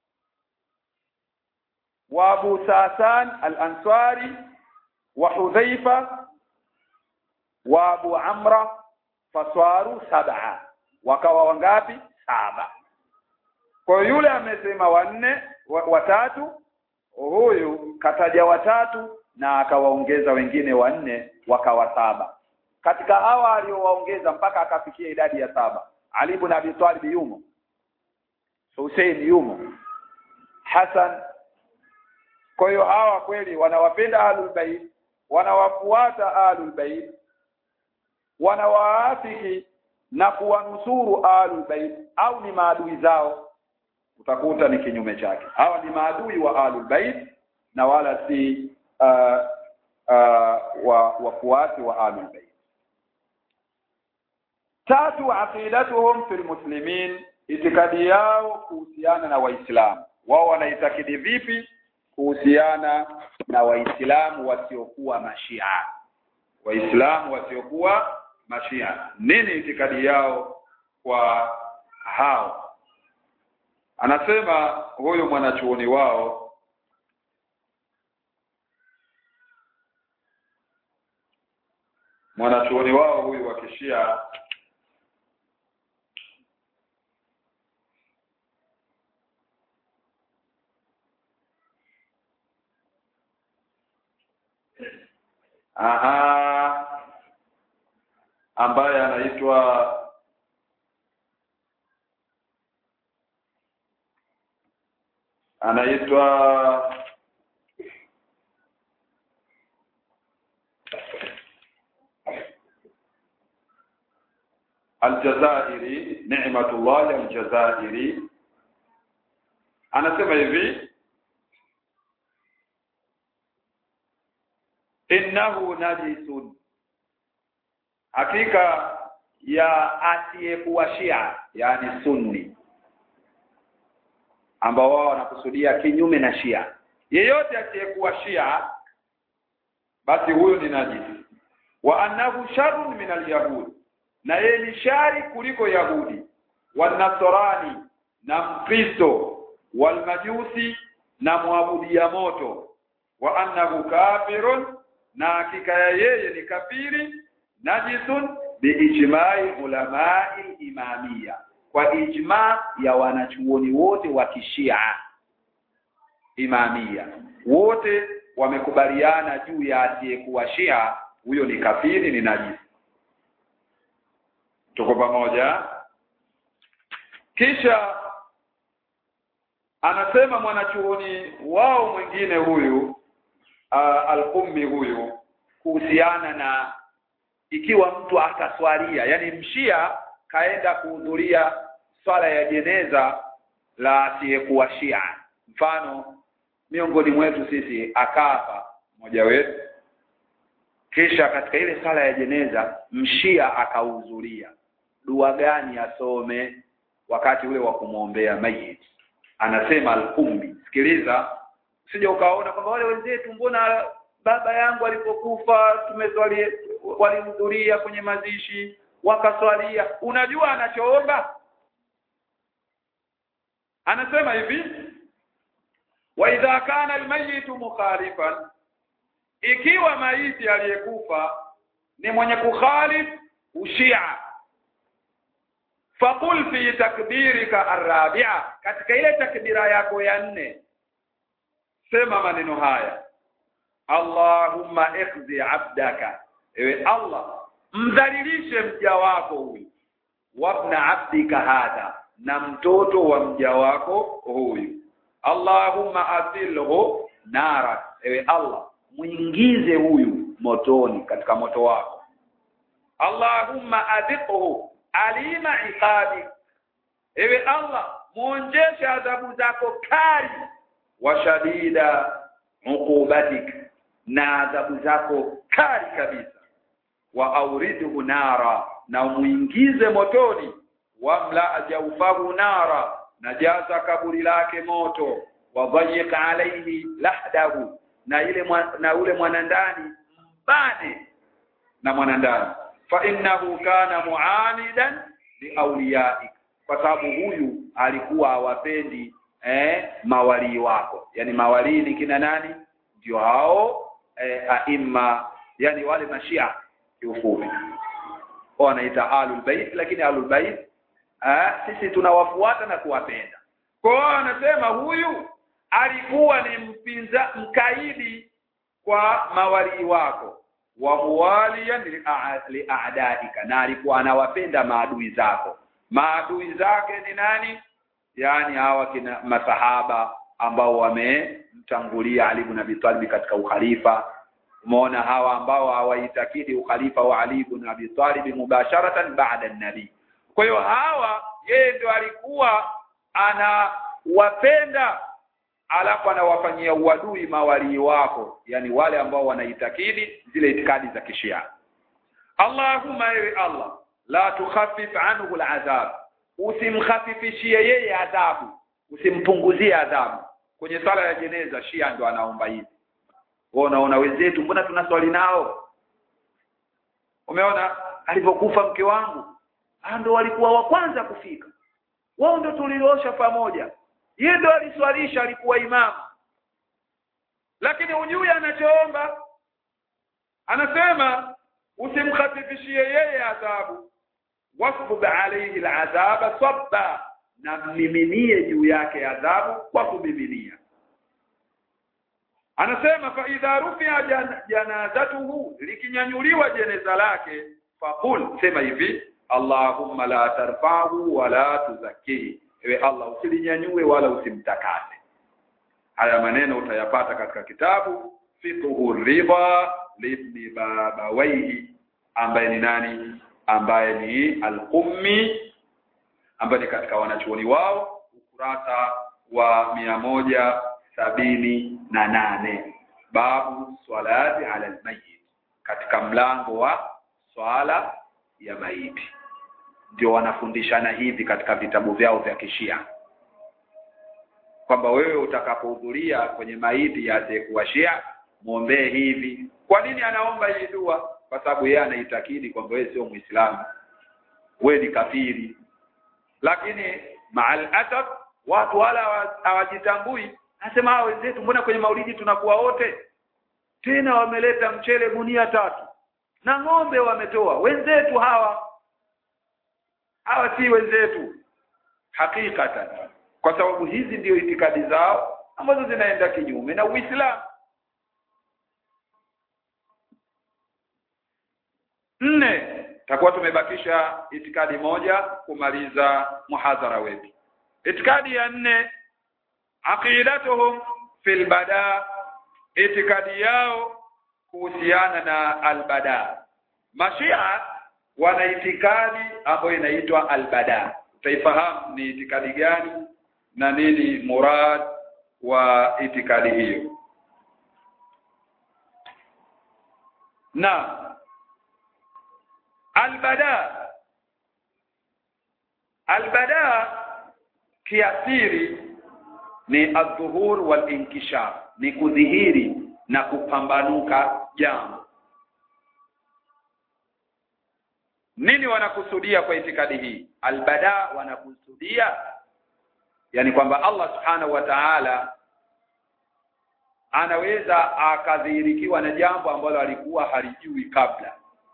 wa Abu Sasan al-Ansari wa Hudhaifa wa Abu Amra faswaru sab'a wakawa wangapi saba kwa yule amesema wanne watatu huyu kataja watatu na akawaongeza wengine wanne wakawa saba katika hawa aliowaongeza mpaka akafikia idadi ya saba Ali ibn Abi Talib yumo Hussein yumo Hassan kwa hiyo hawa kweli wanawapenda ahlul bait wanawafuata ahlul bait wanawaafiki na kuwanusuru ahlul bait au ni maadui zao utakuta ni kinyume chake hawa ni maadui wa ahlul bait na wala si uh, uh, wa wafuasi wa ahlul bait tatu aqidatuhum fil muslimin itikadi yao kuhusiana na waislamu wao wanaitakidi vipi kuhusiana na waislamu wasiokuwa mashia waislamu wasiokuwa mashia nini itikadi yao kwa hao anasema huyu mwanachuoni wao mwanachuoni wao huyu wa kishia aha ambaye anaitwa anaitwa Aljazairi Ni'matullah Aljazairi anasema hivi innahu najisun hakika ya asiyekuwa Shia yani Sunni ambao wao wanakusudia kinyume na Shia yeyote asiyekuwa Shia basi huyo ni najisi wa annahu sharrun min alyahud na yeye ni shari kuliko yahudi wanasarani na mkristo walmajusi na mwabudia moto wa annahu kafirun na hakika ya yeye ni kafiri najisun biijmai ulamai imamia kwa ijma ya wanachuoni wote wa kishia imamia wote wamekubaliana juu ya asiyekuwa shia huyo ni kafiri ni najisi tuko pamoja kisha anasema mwanachuoni wao mwingine huyu uh, al-ummi huyu kuhusiana na ikiwa mtu ataswalia yani mshia kaenda kuhudhuria swala ya jeneza la asiyekuwa shia mfano miongoni mwetu sisi akafa mmoja wetu kisha katika ile sala ya jeneza mshia akahudhuria dua gani asome wakati ule wa kumwombea mayiti anasema al-ummi sikiliza usije ukaona kwamba wale wenzetu mbona baba yangu alipokufa tumeswali walihudhuria kwenye mazishi wakaswalia unajua anachoomba anasema hivi wa idha kana almayitu mukhalifan ikiwa maiti aliyekufa ni mwenye kukhalif ushia faqul fi takbirika arrabi'a katika ile takbira yako ya nne sema maneno haya Allahumma ikhzi abdaka ewe Allah mdhalilishe mja wako huyu wabna abdika hadha na mtoto wa mja wako huyu Allahumma asilhu nara ewe Allah muingize huyu motoni katika moto wako Allahumma adhiqhu alima iqabi ewe Allah muonjeshe adhabu zako kali wa shadida uqubatik na adhabu zako kali kabisa wa auridhu nara na muingize motoni wamla jawfahu nara na jaza kaburi lake moto wa dhayiq alayhi lahdahu na ile mwa, na ule mwanandani mbane na mwanandani fa innahu kana muanidan liawliyaik kwa sababu huyu alikuwa hawapendi eh, mawalii wako yani mawalii ni kina nani ndio hao eh, aima yani wale mashia kiufupi wanaita alul bait lakini alul bait eh, sisi tunawafuata na kuwapenda kwa hiyo anasema huyu alikuwa ni mpinza mkaidi kwa mawalii wako wa muwaliyan li'a'daika na alikuwa anawapenda maadui zako maadui zake ni nani yani hawa kina masahaba ambao wamemtangulia Ali ibn Abi Talib katika ukhalifa umeona hawa ambao hawaitakidi ukhalifa wa Ali ibn Abi Talib mubasharatan baada an-nabi kwa hiyo hawa yeye ndio alikuwa anawapenda alafu anawafanyia uadui mawalii wako yani wale ambao wanaitakidi zile itikadi za kishia Allahumma ewe Allah la tukhaffif anhu al'adhab usimkhafifishie yeye adhabu usimpunguzie adhabu kwenye sala ya jeneza shia ndo anaomba hivi wewe unaona wenzetu mbona tunaswali nao umeona alipokufa mke wangu ndo walikuwa wa kwanza kufika wao ndo tuliosha pamoja yeye ndo aliswalisha alikuwa imamu lakini hujui anachoomba anasema usimkhafifishie yeye adhabu wasbub alayhi al'adhaba sabba na mmiminie juu yake adhabu kwa kumiminia anasema fa idha rufi'a jan, janazatuhu likinyanyuliwa jeneza lake faqul sema hivi allahumma la tarfa'hu wa la tuzakkihi ewe allah usilinyanyue wala usimtakase haya maneno utayapata katika kitabu fiqhu ridha libni babawaihi ambaye ni nani ambaye ni al-Qummi ambaye ni katika wanachuoni wao ukurasa wa mia moja sabini na nane babu swalati ala almayit katika mlango wa swala ya maiti ndio wanafundishana hivi katika vitabu vyao vya kishia kwamba wewe utakapohudhuria kwenye maiti ya asiyekuwa shia muombee hivi kwa nini anaomba hii dua kwa sababu yeye anaitakidi kwamba wewe sio muislamu wewe ni kafiri lakini maal asaf watu wala hawajitambui nasema hao wenzetu mbona kwenye maulidi tunakuwa wote tena wameleta mchele gunia tatu na ng'ombe wametoa wenzetu hawa hawa si wenzetu hakikatan kwa sababu hizi ndio itikadi zao ambazo zinaenda kinyume na Uislamu nne takuwa tumebakisha itikadi moja kumaliza muhadhara wetu itikadi ya nne aqidatuhum fil bada itikadi yao kuhusiana na albada mashia wana itikadi ambayo inaitwa albada utaifahamu ni itikadi gani na nini murad wa itikadi hiyo na albada albada kiasiri ni adhuhur wal inkishaf ni kudhihiri na kupambanuka jambo nini wanakusudia kwa itikadi hii albada wanakusudia yani kwamba Allah subhanahu wa ta'ala anaweza akadhihirikiwa na jambo ambalo alikuwa halijui kabla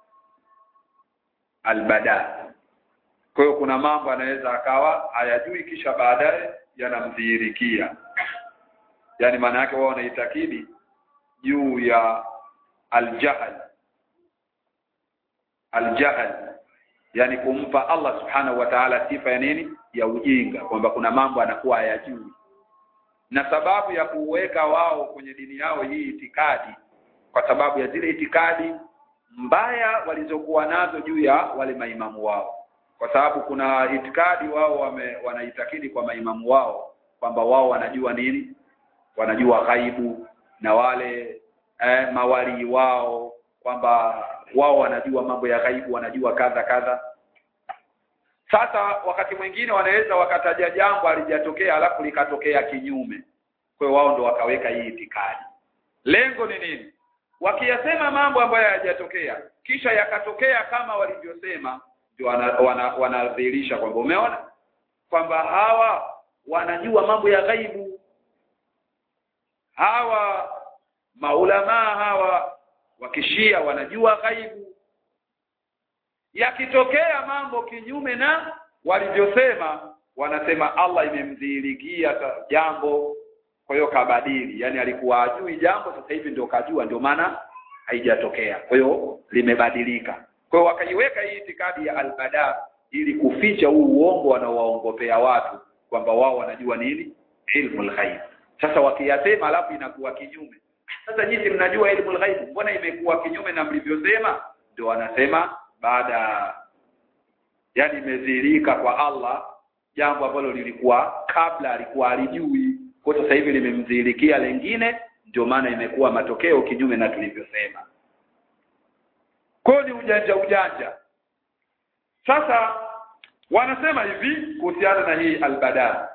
albada kwa hiyo kuna mambo anaweza akawa hayajui kisha baadaye yanamdhihirikia yani maana yake wao wanaitakidi juu ya aljahl aljahl yani kumpa Allah subhanahu wa ta'ala sifa ya nini ya ujinga kwamba kuna mambo anakuwa hayajui na sababu ya kuweka wao kwenye dini yao hii itikadi kwa sababu ya zile itikadi mbaya walizokuwa nazo juu ya wale maimamu wao kwa sababu kuna itikadi wao wame, wanaitakidi kwa maimamu wao kwamba wao wanajua nini wanajua ghaibu na wale eh, mawali wao kwamba wao wanajua mambo ya ghaibu wanajua kadha kadha sasa wakati mwingine wanaweza wakataja jambo alijatokea alafu likatokea kinyume kwa hiyo wao ndo wakaweka hii itikadi lengo ni nini wakiyasema mambo ambayo hayajatokea kisha yakatokea kama walivyosema ndio wanadhihirisha wana, wana kwamba umeona kwamba hawa wanajua mambo ya ghaibu hawa maulamaa hawa wakishia wanajua ghaibu yakitokea mambo kinyume na walivyosema wanasema Allah imemdhihirikia jambo kwa hiyo kabadili yani alikuwa ajui jambo sasa hivi ndio kajua ndio maana haijatokea kwa hiyo limebadilika kwa hiyo wakaiweka hii itikadi ya albada ili kuficha huu uongo wanaowaongopea watu kwamba wao wanajua nini ilmu alghaib sasa wakiyasema alafu inakuwa kinyume sasa nyinyi mnajua ilmu alghaib mbona imekuwa kinyume na mlivyosema ndio wanasema baada yani imedhihirika kwa Allah jambo ambalo lilikuwa kabla alikuwa alijui kwa sasa hivi limemdhihirikia lengine ndio maana imekuwa matokeo kinyume na tulivyosema kwa ni ujanja ujanja sasa wanasema hivi kuhusiana na hii albada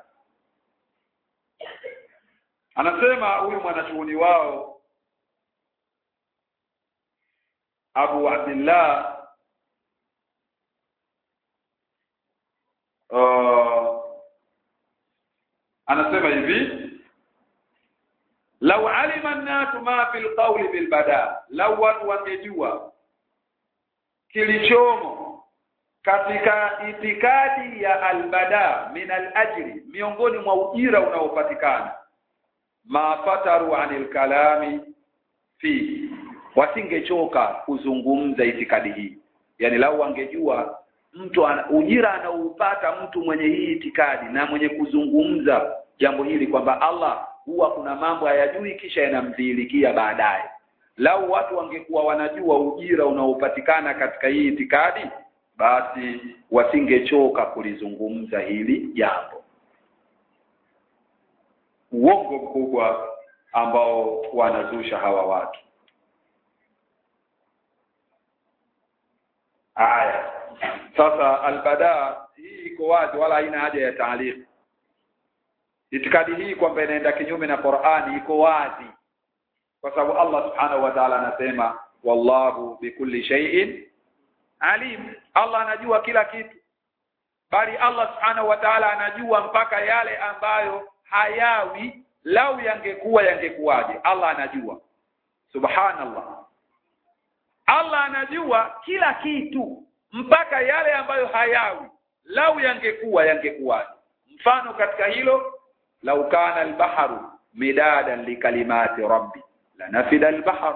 anasema huyu mwanachuoni wao Abu Abdullah uh, anasema hivi lau alima an-nasu ma fil qawli bil bada lau watu wangejua kilichomo katika itikadi ya albada min alajri miongoni mwa ujira unaopatikana mafataru anil kalami fi wasingechoka kuzungumza itikadi hii yani lau wangejua mtu ana, ujira anaupata mtu mwenye hii itikadi na mwenye kuzungumza jambo hili kwamba Allah huwa kuna mambo hayajui kisha yanamdhihirikia baadaye lau watu wangekuwa wanajua ujira unaopatikana katika hii itikadi basi wasingechoka kulizungumza hili jambo uongo mkubwa ambao wanazusha hawa watu aya sasa albada hii iko wazi wala haina haja ya taaliq itikadi hii kwamba inaenda kinyume na Qur'ani iko wazi kwa sababu Allah subhanahu wa ta'ala anasema wallahu bikulli shay'in alim Allah anajua kila kitu bali Allah subhanahu wa ta'ala anajua mpaka yale ambayo hayawi lau yangekuwa yangekuwaje Allah anajua subhanallah Allah anajua kila kitu mpaka yale ambayo hayawi lau yangekuwa yangekuwaje mfano katika hilo lau kana albaharu midadan likalimati rabbi lanafida albahar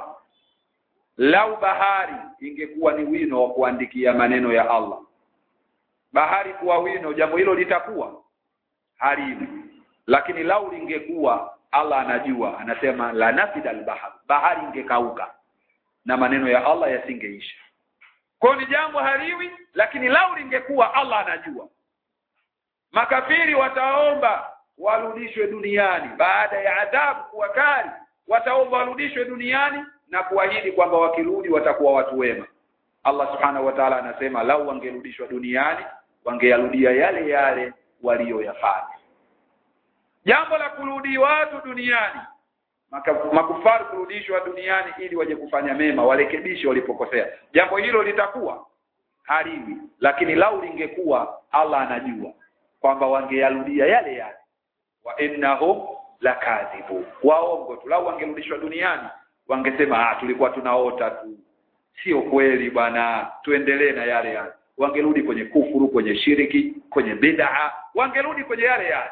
lau bahari ingekuwa ni wino wa kuandikia maneno ya Allah bahari kuwa wino jambo hilo litakuwa haliwi lakini lau lingekuwa Allah anajua anasema lanafida albahar bahari ingekauka na maneno ya Allah yasingeisha kwa ni jambo haliwi lakini lau lingekuwa Allah anajua makafiri wataomba warudishwe duniani baada ya adhabu kuwa kali wataomba warudishwe duniani na kuahidi kwamba wakirudi watakuwa watu wema Allah subhanahu wa ta'ala anasema lau wangerudishwa duniani wangeyarudia yale yale walioyafanya jambo la kurudi watu duniani makufari kurudishwa duniani ili waje kufanya mema warekebishe walipokosea jambo hilo litakuwa haliwi lakini lau lingekuwa Allah anajua kwamba wangeyarudia yale yale wa innahum lakadhibu waongo tu lau wangerudishwa duniani wangesema ah tulikuwa tunaota tu sio kweli bwana tuendelee na yale yale wangerudi kwenye kufuru kwenye shiriki kwenye bid'a wangerudi kwenye yale yale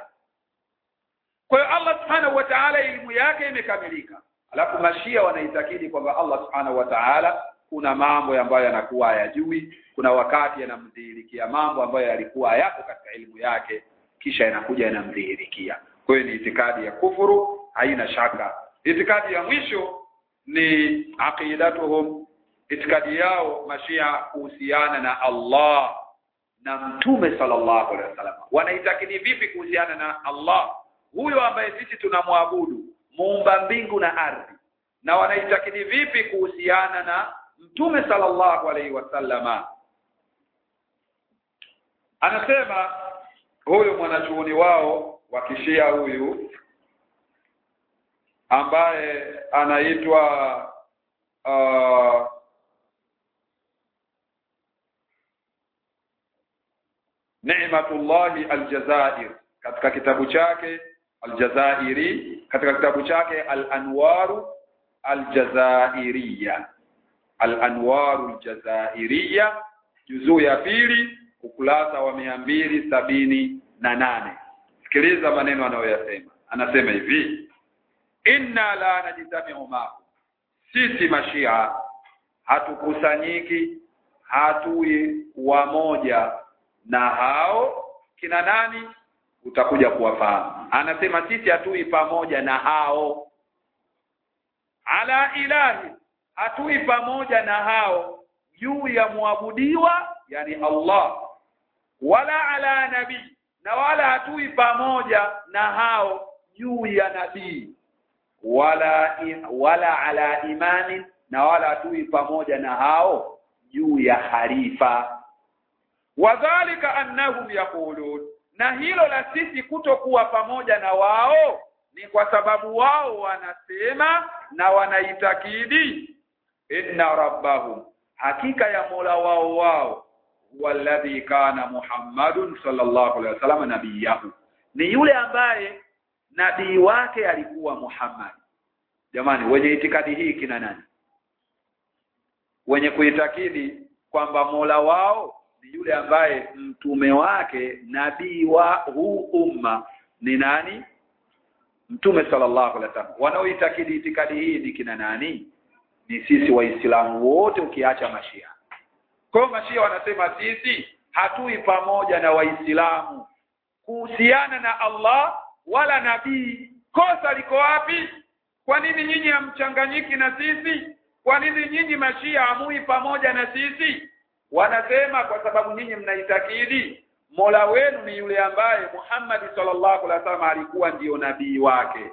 kwa hiyo Allah subhanahu wa ta'ala elimu yake imekamilika alafu mashia wanaitakidi kwamba Allah subhanahu wa ta'ala kuna mambo ambayo yanakuwa hayajui kuna wakati yanamdhihirikia mambo ambayo yalikuwa hayako katika elimu yake kisha yanakuja yanamdhihirikia kwa hiyo ni itikadi ya kufuru haina shaka itikadi ya mwisho ni aqidatuhum itikadi yao mashia kuhusiana na Allah na mtume sallallahu alaihi wasallam wanaitakidi vipi kuhusiana na Allah huyo ambaye sisi tunamwabudu muumba mbingu na ardhi na wanaitakidi vipi kuhusiana na mtume sallallahu alaihi wasallama anasema huyu mwanachuoni wao wa kishia huyu ambaye anaitwa uh, Ni'matullahi Aljazair katika kitabu chake Aljazairi katika kitabu chake Al-Anwaru Aljazairiya Al-Anwaru Aljazairiya juzuu ya pili ukurasa wa mia mbili sabini na nane sikiliza maneno anayoyasema anasema hivi inna la najtami'u ma sisi mashia hatukusanyiki hatui wamoja na hao kina nani utakuja kuwafahamu anasema sisi hatui pamoja na hao ala ilahi hatui pamoja na hao juu ya muabudiwa yani Allah wala ala nabii na wala hatui pamoja na hao juu ya nabii wala wala ala imani na wala hatui pamoja na hao juu ya harifa wadhalika annahum yaqulun na hilo la sisi kutokuwa pamoja na wao ni kwa sababu wao wanasema na wanaitakidi inna rabbahum hakika ya Mola wao wao walladhi kana Muhammadun sallallahu alaihi wasallam nabiyahu ni yule ambaye nabii wake alikuwa Muhammad jamani wenye itikadi hii kina nani wenye kuitakidi kwamba Mola wao ni yule ambaye mtume wake nabii wa huu umma ni nani mtume sallallahu alaihi wasallam wanaoitakidi itikadi hii ni kina nani ni sisi waislamu wote ukiacha mashia kwa hiyo mashia wanasema sisi hatui pamoja na waislamu kuhusiana na Allah wala nabii kosa liko wapi kwa nini nyinyi hamchanganyiki na sisi kwa nini nyinyi mashia hamui pamoja na sisi wanasema kwa sababu nyinyi mnaitakidi Mola wenu ni yule ambaye Muhammad sallallahu alaihi wasallam alikuwa ndiyo nabii wake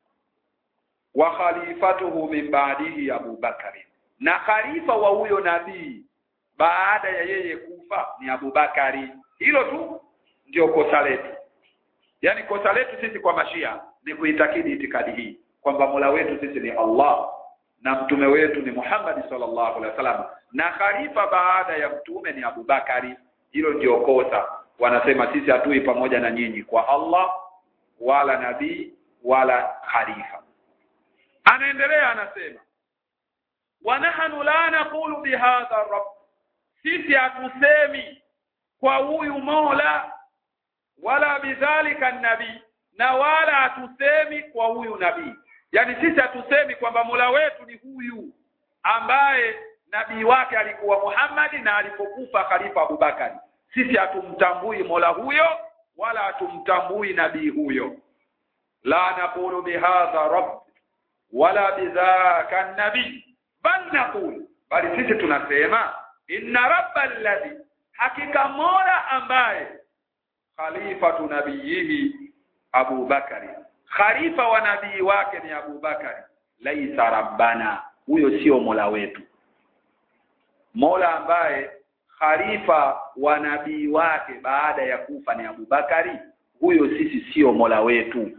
wa khalifatuhu min ba'dihi Abu Bakari na khalifa wa huyo nabii baada ya yeye kufa ni Abu Bakari hilo tu ndio kosa letu yani kosa letu sisi kwa mashia ni kuitakidi itikadi hii kwamba Mola wetu sisi ni Allah na mtume wetu ni Muhammad sallallahu alaihi wasallam na khalifa baada ya mtume ni Abu Bakari hilo ndio kosa wanasema sisi hatui pamoja na nyinyi kwa Allah wala nabii wala khalifa anaendelea anasema wa nahnu la naqulu bihadha rabb sisi hatusemi kwa huyu Mola wala bidhalika nabii na wala hatusemi kwa huyu nabii yani sisi hatusemi kwamba Mola wetu ni huyu ambaye nabii wake alikuwa Muhammad na alipokufa khalifa Abubakari sisi hatumtambui Mola huyo wala hatumtambui nabii huyo la naqulu bihadha rabb wala bidhaka nabii bal naqulu bali sisi tunasema inna rabbal ladhi hakika mola ambaye khalifatu nabiyihi Abu Bakari khalifa wa nabii wake ni Abu Bakari laisa rabbana huyo sio mola wetu mola ambaye khalifa wa nabii wake baada ya kufa ni Abu Bakari huyo sisi sio mola wetu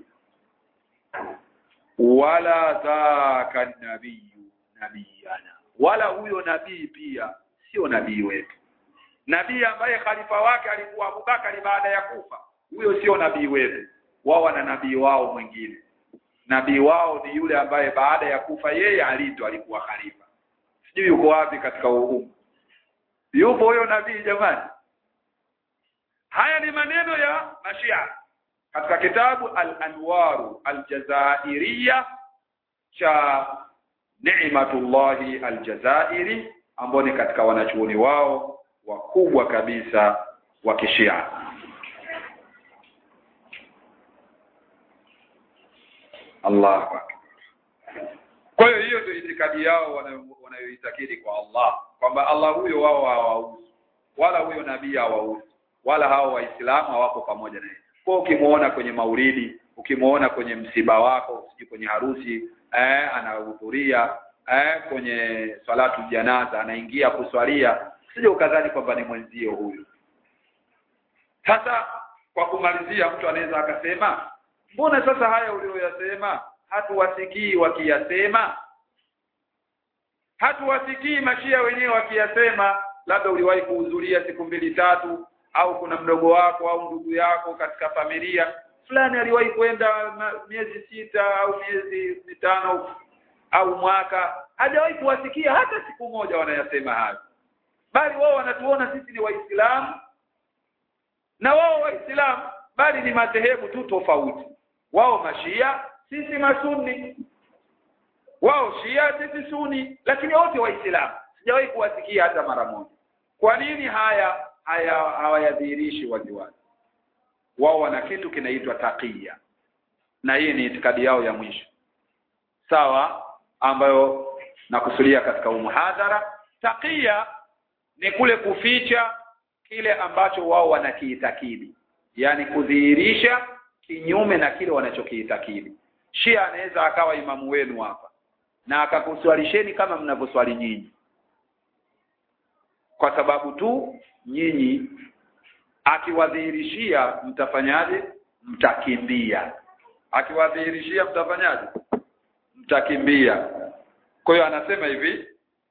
wala dhaka nabiyu nabiyana wala huyo nabii pia sio nabii wetu nabii ambaye khalifa wake alikuwa Abubakari baada ya kufa huyo sio nabii wetu wao wana nabii wao mwingine nabii wao ni yule ambaye baada ya kufa yeye alito alikuwa khalifa sijui yuko wapi katika uhumu yupo huyo nabii jamani haya ni maneno ya mashia katika kitabu al-anwaru al-jazairiyya cha Ni'matullahi al-Jazairi ambao ni katika wanachuoni wao wakubwa kabisa wa Kishia Allahu akbar kwa hiyo hiyo ndio itikadi yao wanayoitakidi kwa Allah kwamba Allah huyo wao hawauzi wala huyo nabii hawauzi wala hao waislamu hawako pamoja naye kwa ukimuona kwenye maulidi ukimuona kwenye msiba wako siji kwenye harusi eh anahudhuria eh kwenye salatu janaza anaingia kuswalia sije ukadhani kwamba ni mwenzio huyu sasa kwa kumalizia mtu anaweza akasema mbona sasa haya uliyoyasema hatuwasikii wakiyasema hatuwasikii mashia wenyewe wakiyasema labda uliwahi kuhudhuria siku mbili tatu au kuna mdogo wako au ndugu yako katika familia fulani aliwahi kwenda miezi sita au miezi mitano au mwaka hajawahi kuwasikia hata siku moja wanayasema hayo bali wao wanatuona sisi ni waislamu na wao waislamu bali ni madhehebu tu tofauti wao mashia sisi masunni wao shia sisi suni lakini wote waislamu sijawahi kuwasikia hata mara moja kwa nini haya haya hawayadhihirishi waziwazi wao wana kitu kinaitwa taqiya na hii ni itikadi yao ya mwisho sawa ambayo nakusudia katika umuhadhara taqiya ni kule kuficha kile ambacho wao wanakiitakidi yani kudhihirisha kinyume na kile wanachokiitakidi Shia anaweza akawa imamu wenu hapa na akakuswalisheni kama mnavyoswali nyinyi kwa sababu tu nyinyi akiwadhihirishia mtafanyaje mtakimbia akiwadhihirishia mtafanyaje mtakimbia kwa hiyo anasema hivi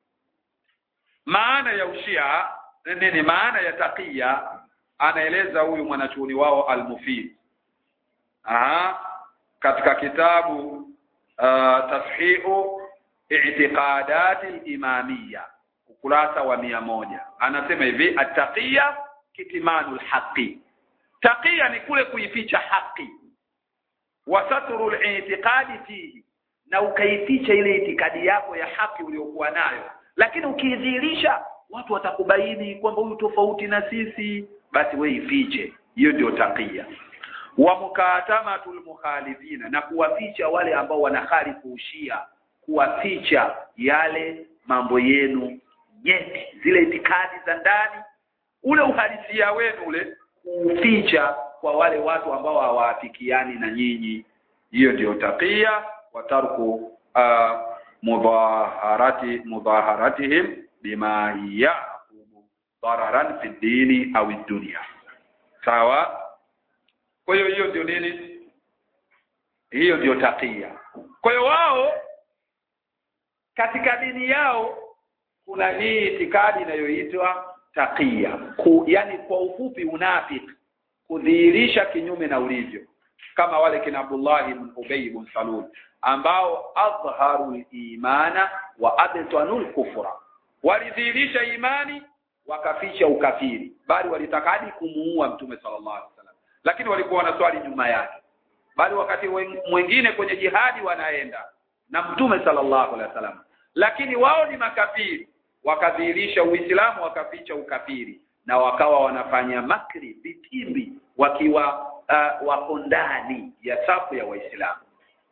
maana ya ushia nini maana ya takia anaeleza huyu mwanachuoni wao al-Mufid aha katika kitabu uh, tashihu i'tiqadati al-imamiyya ukurasa wa mia moja anasema hivi ataqiya kitmanul haqi taqiya ni kule kuificha haki wa satrul i'tiqadi fihi na ukaificha ile itikadi yako ya haki uliyokuwa nayo lakini ukiidhihirisha watu watakubaini kwamba huyu tofauti na sisi basi we ifiche hiyo ndio taqiya wa mukatamatul mukhalifina na kuwaficha wale ambao wanakhalifu ushia kuwaficha yale mambo yenu nyeti zile itikadi za ndani ule uhalisia wenu ule kuficha kwa wale watu ambao hawaafikiani na nyinyi hiyo ndio taqiya wa tarku uh, mudaharati mudaharatihim bima yaqubu dararan fi dini au dunia sawa kwa hiyo hiyo ndio nini hiyo ndio taqiya kwa hiyo wao katika dini yao kuna hii itikadi inayoitwa taqiya Ku, yani kwa ufupi unafiki kudhihirisha kinyume na ulivyo kama wale kina Abdullah ibn Ubay ibn Salul ambao adharu imana wa abtanul kufra walidhihirisha imani wakaficha ukafiri bali walitaka hadi kumuua mtume sallallahu alaihi wasallam lakini walikuwa wanaswali nyuma yake bali wakati mwingine kwenye jihadi wanaenda na mtume sallallahu alaihi wasallam lakini wao ni makafiri wakadhihirisha uislamu wakaficha ukafiri na wakawa wanafanya makri vitimbi wakiwa uh, wako ndani ya safu ya waislamu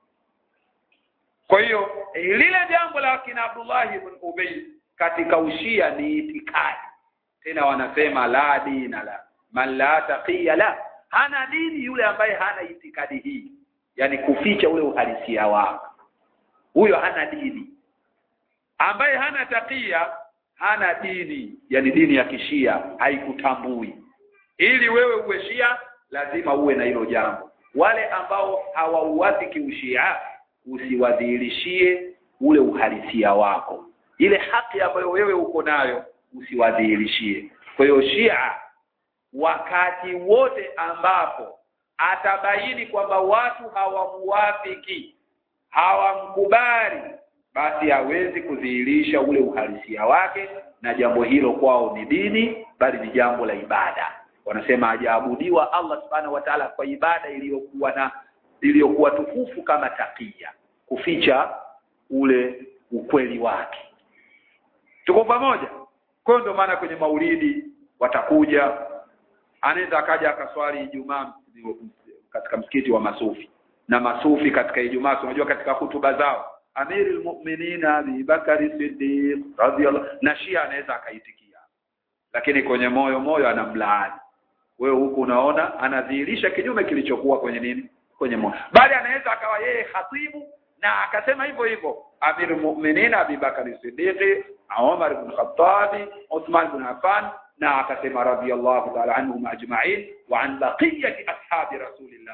kwa hiyo lile jambo la kina Abdullah ibn Ubay katika ushia ni itikadi tena wanasema la dina la man la taqiya la hana dini yule ambaye hana itikadi hii yani kuficha ule uhalisia wake huyo hana dini ambaye hana takia hana dini yani dini ya kishia haikutambui ili wewe uwe shia lazima uwe na hilo jambo wale ambao hawauafiki ushia usiwadhihirishie ule uhalisia wako ile haki ambayo wewe uko nayo usiwadhihirishie kwa hiyo shia wakati wote ambapo atabaini kwamba watu hawamuwafiki hawamkubali basi hawezi kudhihirisha ule uhalisia wake na jambo hilo kwao ni dini bali ni jambo la ibada wanasema hajaabudiwa Allah subhanahu wa ta'ala kwa ibada iliyokuwa na iliyokuwa tukufu kama takia kuficha ule ukweli wake tuko pamoja kwa ndio maana kwenye maulidi watakuja anaweza akaja akaswali Ijumaa katika msikiti wa masufi na masufi katika Ijumaa unajua katika hutuba zao Amirul Mu'minin Abi Bakari Siddiq radhiyallahu na Shia anaweza akaitikia lakini kwenye moyo moyo anamlaani wewe huku unaona anadhihirisha kinyume kilichokuwa kwenye nini kwenye moyo bali anaweza akawa yeye khatibu na akasema hivyo hivyo Amirul Mu'minin Abi Bakari Siddiq Umar ibn Khattab Uthman ibn Affan na akasema radhiyallahu ta'ala anhum ajma'in wa an baqiyati ashabi rasulillah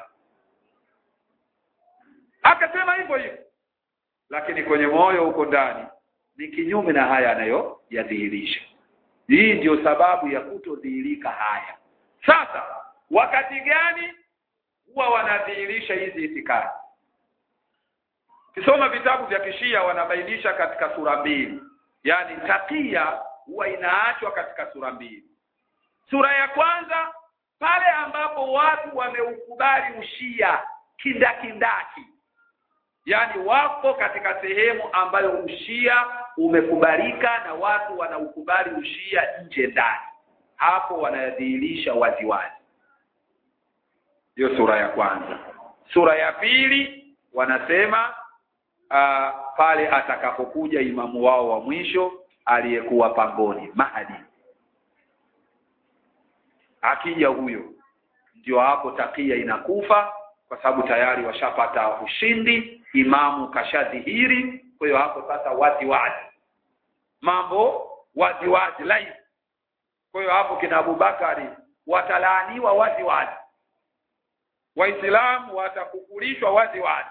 akasema hivyo hivyo lakini kwenye moyo huko ndani ni kinyume na haya anayoyadhihirisha hii ndiyo sababu ya kutodhihirika haya sasa wakati gani huwa wanadhihirisha hizi itikadi kisoma vitabu vya kishia wanabainisha katika sura mbili yani takia huwa inaachwa katika sura mbili sura ya kwanza pale ambapo watu wameukubali ushia kindakindaki yani wako katika sehemu ambayo ushia umekubalika na watu wanaukubali ushia nje ndani hapo wanadhihirisha waziwazi hiyo sura ya kwanza sura ya pili wanasema uh, pale atakapokuja imamu wao wa mwisho aliyekuwa pangoni Mahdi akija huyo ndio hapo takia inakufa kwa sababu tayari washapata ushindi imamu kashadhihiri kwa hiyo hapo sasa wazi wazi mambo wazi wazi live kwa hiyo hapo kina Abubakari watalaaniwa wazi wazi waislamu watakukulishwa wazi wazi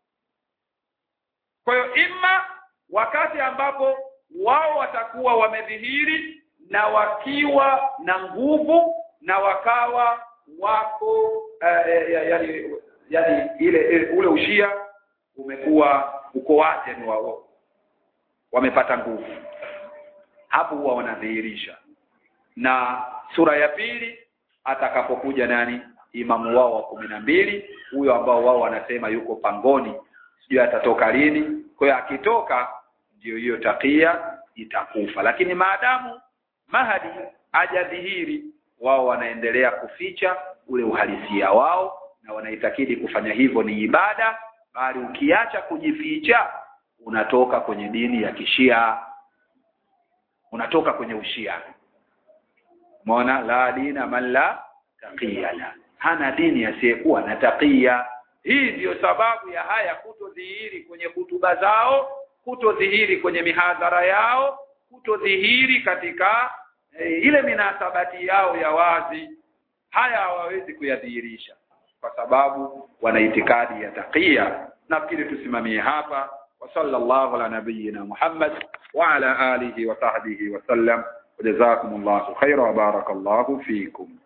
kwa hiyo imma wakati ambapo wao watakuwa wamedhihiri na wakiwa na nguvu na wakawa wako uh, yani, yani ile ule ushia umekuwa uko wazi yani wao wamepata nguvu hapo huwa wanadhihirisha na sura ya pili atakapokuja nani imamu wao wa kumi na mbili huyo ambao wao wanasema yuko pangoni sijui atatoka lini kwa hiyo akitoka ndio hiyo takia itakufa lakini maadamu mahadi hajadhihiri wao wanaendelea kuficha ule uhalisia wao na wanaitakidi kufanya hivyo ni ibada bali ukiacha kujificha unatoka kwenye dini ya kishia unatoka kwenye ushia Umeona la dina man la taqiyana. Hana dini asiyekuwa na taqiya. Hii ndiyo sababu ya haya kutodhihiri kwenye hutuba zao, kutodhihiri kwenye mihadhara yao, kutodhihiri katika e, ile minasabati yao ya wazi. Haya hawawezi kuyadhihirisha kwa sababu wana itikadi ya taqiya. Nafikiri tusimamie hapa. Wa sallallahu ala nabiyyina Muhammad wa ala alihi wa sahbihi wa sallam. وجزاكم الله خيرا وبارك الله فيكم